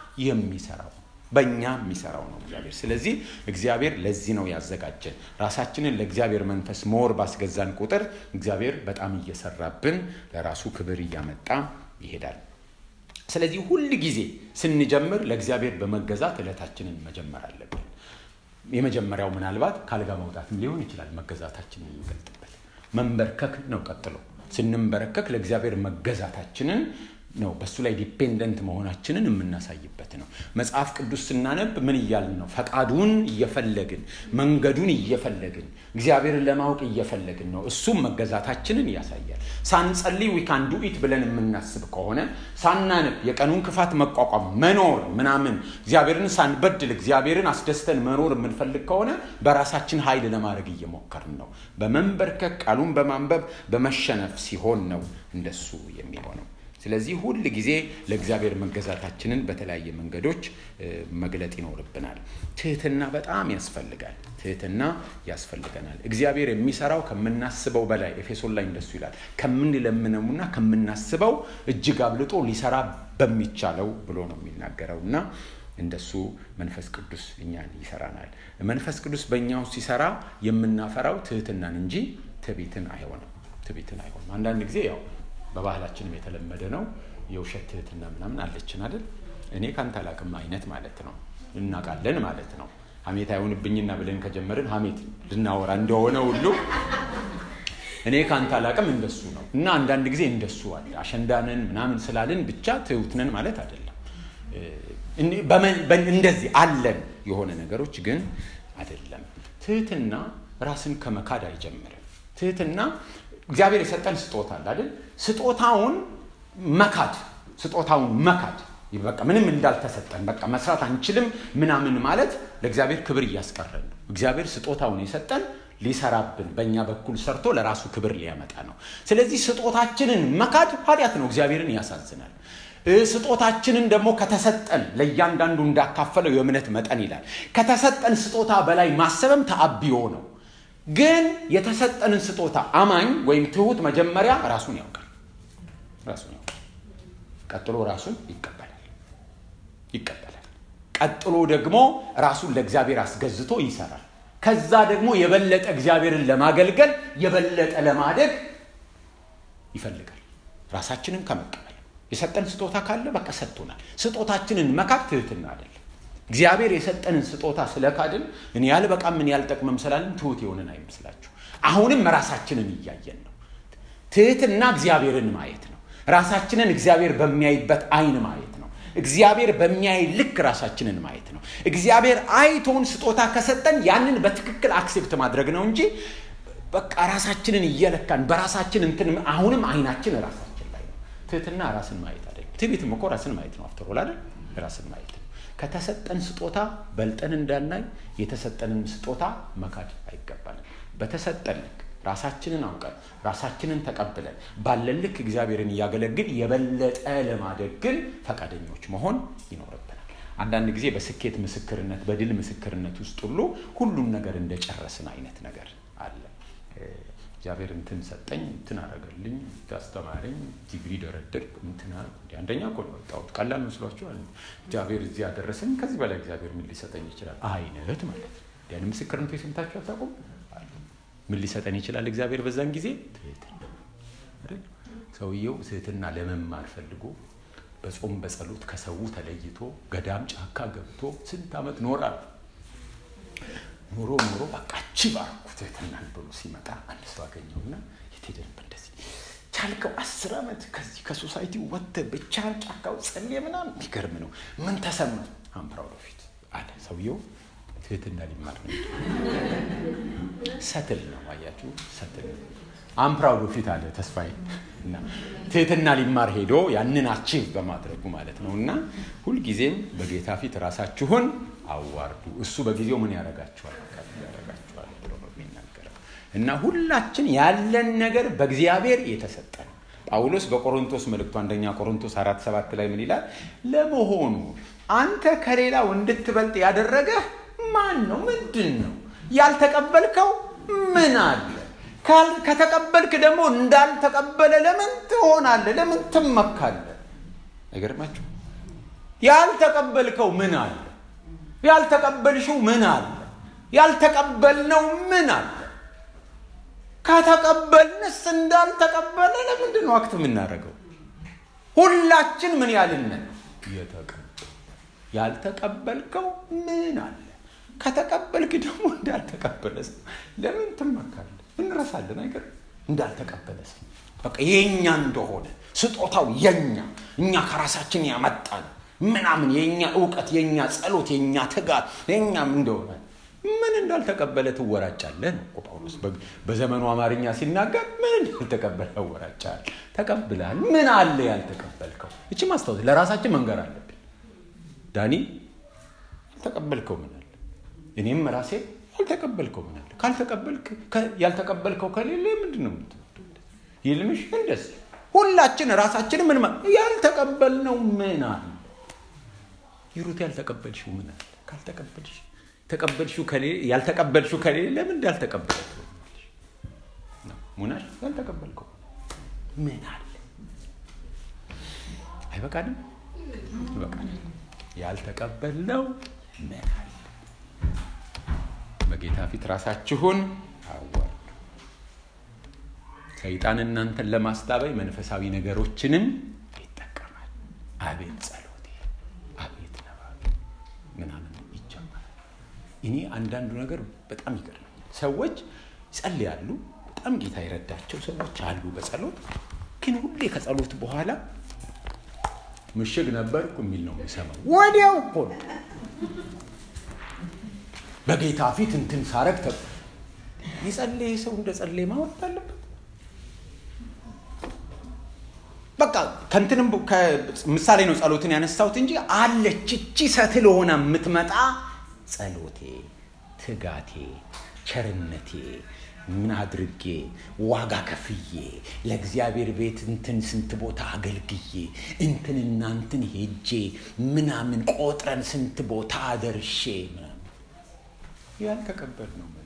A: የሚሰራው በእኛ የሚሰራው ነው እግዚአብሔር ስለዚህ እግዚአብሔር ለዚህ ነው ያዘጋጀን ራሳችንን ለእግዚአብሔር መንፈስ ሞር ባስገዛን ቁጥር እግዚአብሔር በጣም እየሰራብን ለራሱ ክብር እያመጣ ይሄዳል ስለዚህ ሁል ጊዜ ስንጀምር ለእግዚአብሔር በመገዛት እለታችንን መጀመር አለብን የመጀመሪያው ምናልባት ካልጋ መውጣትም ሊሆን ይችላል መገዛታችንን የሚገልጥበት መንበርከክ ነው ቀጥሎ ስንንበረከክ ለእግዚአብሔር መገዛታችንን ነው በእሱ ላይ ዲፔንደንት መሆናችንን የምናሳይበት ነው መጽሐፍ ቅዱስ ስናነብ ምን እያልን ነው ፈቃዱን እየፈለግን መንገዱን እየፈለግን እግዚአብሔርን ለማወቅ እየፈለግን ነው እሱም መገዛታችንን ያሳያል ሳንጸልይ ዊካንዱ ኢት ብለን የምናስብ ከሆነ ሳናነብ የቀኑን ክፋት መቋቋም መኖር ምናምን እግዚአብሔርን ሳንበድል እግዚአብሔርን አስደስተን መኖር የምንፈልግ ከሆነ በራሳችን ኃይል ለማድረግ እየሞከርን ነው በመንበርከክ ቃሉን በማንበብ በመሸነፍ ሲሆን ነው እንደሱ የሚሆነው ስለዚህ ሁል ጊዜ ለእግዚአብሔር መገዛታችንን በተለያየ መንገዶች መግለጥ ይኖርብናል ትህትና በጣም ያስፈልጋል ትህትና ያስፈልገናል እግዚአብሔር የሚሰራው ከምናስበው በላይ ኤፌሶን ላይ እንደሱ ይላል ከምንለምነውና ከምናስበው እጅግ አብልጦ ሊሰራ በሚቻለው ብሎ ነው የሚናገረው እና እንደሱ መንፈስ ቅዱስ እኛን ይሰራናል መንፈስ ቅዱስ በእኛ ውስጥ ሲሰራ የምናፈራው ትህትናን እንጂ ትቤትን አይሆንም ትቤትን አይሆንም አንዳንድ ጊዜ ያው በባህላችንም የተለመደ ነው የውሸት ትህትና ምናምን አለችን አይደል እኔ ካንተ አላቅም አይነት ማለት ነው እናቃለን ማለት ነው ሀሜት አይሆንብኝና ብለን ከጀመርን ሀሜት ልናወራ እንደሆነ ሁሉ እኔ ካንተ አላቅም እንደሱ ነው እና አንዳንድ ጊዜ እንደሱ አለ አሸንዳንን ምናምን ስላልን ብቻ ትሁትነን ማለት አይደለም እንደዚህ አለን የሆነ ነገሮች ግን አይደለም ትህትና ራስን ከመካድ አይጀምርም ትህትና እግዚአብሔር የሰጠን ስጦታ አለ አይደል ስጦታውን መካድ ስጦታውን መካድ በቃ ምንም እንዳልተሰጠን በቃ መስራት አንችልም ምናምን ማለት ለእግዚአብሔር ክብር እያስቀረን ነው እግዚአብሔር ስጦታውን የሰጠን ሊሰራብን በእኛ በኩል ሰርቶ ለራሱ ክብር ሊያመጣ ነው ስለዚህ ስጦታችንን መካድ ኃጢአት ነው እግዚአብሔርን ያሳዝናል ስጦታችንን ደግሞ ከተሰጠን ለእያንዳንዱ እንዳካፈለው የእምነት መጠን ይላል ከተሰጠን ስጦታ በላይ ማሰብም ተአብዮ ነው ግን የተሰጠንን ስጦታ አማኝ ወይም ትሁት መጀመሪያ ራሱን ያውቃል ራሱን ያውቃል ቀጥሎ ራሱን ይቀበላል ይቀበላል ቀጥሎ ደግሞ ራሱን ለእግዚአብሔር አስገዝቶ ይሰራል ከዛ ደግሞ የበለጠ እግዚአብሔርን ለማገልገል የበለጠ ለማደግ ይፈልጋል ራሳችንን ከመቀበል የሰጠን ስጦታ ካለ በቃ ሰጥቶናል ስጦታችንን መካድ ትህትና አይደለም እግዚአብሔር የሰጠንን ስጦታ ስለካድን እኔ ያልበቃም ምን ያልጠቅመም ስላልን ትሁት የሆንን አይመስላችሁ አሁንም ራሳችንን እያየን ነው ትህትና እግዚአብሔርን ማየት ነው ራሳችንን እግዚአብሔር በሚያይበት አይን ማየት ነው እግዚአብሔር በሚያይ ልክ ራሳችንን ማየት ነው እግዚአብሔር አይቶን ስጦታ ከሰጠን ያንን በትክክል አክሴፕት ማድረግ ነው እንጂ በቃ ራሳችንን እየለካን በራሳችን እንትን አሁንም አይናችን ራሳችን ላይ ነው። ትህትና ራስን ማየት አይደለም። ትዕቢትም እኮ ራስን ማየት ነው። አፍተሮል አይደል? ራስን ማየት ነው። ከተሰጠን ስጦታ በልጠን እንዳናይ የተሰጠንን ስጦታ መካድ አይገባንም። በተሰጠን ልክ ራሳችንን አውቀን ራሳችንን ተቀብለን ባለን ልክ እግዚአብሔርን እያገለግል የበለጠ ለማደግ ግን ፈቃደኞች መሆን ይኖርብናል። አንዳንድ ጊዜ በስኬት ምስክርነት፣ በድል ምስክርነት ውስጥ ሁሉ ሁሉም ነገር እንደጨረስን አይነት ነገር አለ። እግዚአብሔር እንትን ሰጠኝ፣ እንትን አደረገልኝ፣ አስተማረኝ፣ ዲግሪ ደረድር፣ እንትን አንደኛ እኮ ነው የወጣሁት። ቀላል መስሏችኋል? እግዚአብሔር እዚህ ያደረሰኝ፣ ከዚህ በላይ እግዚአብሔር ምን ሊሰጠኝ ይችላል አይነት ማለት ነው። ያን ምስክርነቱ የሰምታችሁ አታውቁም? ምን ሊሰጠን ይችላል እግዚአብሔር በዛን ጊዜ? ትህትና። ሰውየው ትህትና ለመማር ፈልጎ በጾም በጸሎት ከሰው ተለይቶ ገዳም ጫካ ገብቶ ስንት ዓመት ኖራል። ኖሮ ኖሮ በቃ ቺ ባርኩ ትህትናን ብሎ ሲመጣ አንድ ሰው አገኘውና የት ሄደህ ነበር እንደዚህ ቻልከው? አስር ዓመት ከዚህ ከሶሳይቲ ወጥተህ ብቻህን ጫካው ጸልየ ምናምን የሚገርም ነው። ምን ተሰማ? አምፕራውድ ፊት አለ ሰውየው ትህትና ሊማር ነው። ሰትል ነው አያችሁ፣ ሰትል አምፕራውድ ፊት አለ ተስፋዬ እና ትህትና ሊማር ሄዶ ያንን አቺቭ በማድረጉ ማለት ነው። እና ሁልጊዜም በጌታ ፊት ራሳችሁን አዋርዱ፣ እሱ በጊዜው ምን ያደርጋችኋል ያደርጋችኋል ብሎ ነው የሚናገረው። እና ሁላችን ያለን ነገር በእግዚአብሔር የተሰጠ ነው። ጳውሎስ በቆሮንቶስ መልእክቱ አንደኛ ቆሮንቶስ አራት ሰባት ላይ ምን ይላል? ለመሆኑ አንተ ከሌላው እንድትበልጥ ያደረገህ ማን ነው? ምንድን ነው? ያልተቀበልከው ምን አለ? ከተቀበልክ ደግሞ እንዳልተቀበለ ለምን ትሆናለህ? ለምን ትመካለህ? አይገርማችሁ? ያልተቀበልከው ምን አለ? ያልተቀበልሽው ምን አለ? ያልተቀበልነው ምን አለ? ከተቀበልንስ እንዳልተቀበለ ለምንድን ነው አክት የምናደርገው? ሁላችን ምን ያልነን የተቀበል ያልተቀበልከው ምን አለ? ከተቀበልክ ደግሞ እንዳልተቀበለ ሰው ለምን ትመካለህ? እንረሳለን አይገር እንዳልተቀበለ ሰው በቃ የኛ እንደሆነ ስጦታው የኛ እኛ ከራሳችን ያመጣን ምናምን የኛ እውቀት፣ የኛ ጸሎት፣ የኛ ትጋት የኛም እንደሆነ ምን እንዳልተቀበለ ትወራጫለህ ነው እኮ ጳውሎስ በዘመኑ አማርኛ ሲናገር ምን እንዳልተቀበለ ያወራጫል። ተቀብለሃል። ምን አለ ያልተቀበልከው? እቺ ማስታወስ ለራሳችን መንገር አለብን። ዳኒ ያልተቀበልከው ምን አለ? እኔም ራሴ ያልተቀበልከው ምን አለ? ካልተቀበልክ ያልተቀበልከው ከሌለ ምንድን ነው ይልምሽ? እንደዚህ ሁላችን ራሳችን ምን ያልተቀበልነው ምን አለ? ይሩት ያልተቀበልሽው ምን አለ? ካልተቀበልሽ ተቀበልሽው ከሌለ ያልተቀበልሽው ከሌለ ለምን እንዳልተቀበለ ሙናሽ ያልተቀበልከው ምን አለ? አይበቃንም? ይበቃል። ያልተቀበልነው ምን አለ? በጌታ ፊት ራሳችሁን አዋርዱ። ሰይጣን እናንተን ለማስታበይ መንፈሳዊ ነገሮችንም ይጠቀማል። አቤት ጸሎቴ፣ አቤት ነባቤ ምናምን ይጀመራል። እኔ አንዳንዱ ነገር በጣም ይገርመኛል። ሰዎች ይጸልያሉ፣ በጣም ጌታ የረዳቸው ሰዎች አሉ በጸሎት ግን ሁሌ ከጸሎት በኋላ ምሽግ ነበርኩ የሚል ነው የሚሰማው። ወዲያው እኮ ነው በጌታ ፊት እንትን ሳረግ ተ የጸለየ ሰው እንደ ጸለየ ማወራት አለበት። በቃ ከንትንም ምሳሌ ነው ጸሎትን ያነሳሁት እንጂ አለች እቺ ሰትል ሆና የምትመጣ ጸሎቴ፣ ትጋቴ፣ ቸርነቴ ምን አድርጌ ዋጋ ከፍዬ ለእግዚአብሔር ቤት እንትን ስንት ቦታ አገልግዬ እንትንና እንትን ሄጄ ምናምን ቆጥረን ስንት ቦታ አደርሼ ምናምን ያልተቀበል ነው።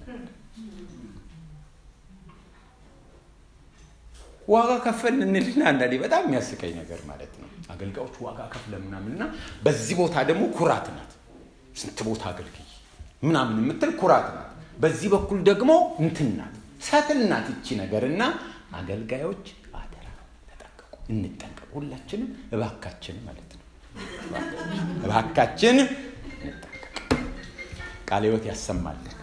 A: ዋጋ ከፈል እንልና አንዳንዴ በጣም የሚያስቀኝ ነገር ማለት ነው። አገልጋዮች ዋጋ ከፍለ ምናምንና በዚህ ቦታ ደግሞ ኩራት ናት። ስንት ቦታ አገልግዬ ምናምን የምትል ኩራት ናት። በዚህ በኩል ደግሞ እንትን ናት፣ ሰትል ናት ይቺ ነገር እና አገልጋዮች አደራ ተጠንቀቁ፣ እንጠንቀቁ። ሁላችንም እባካችን ማለት ነው እባካችን እንጠንቀቅ። ቃለ ሕይወት ያሰማልን።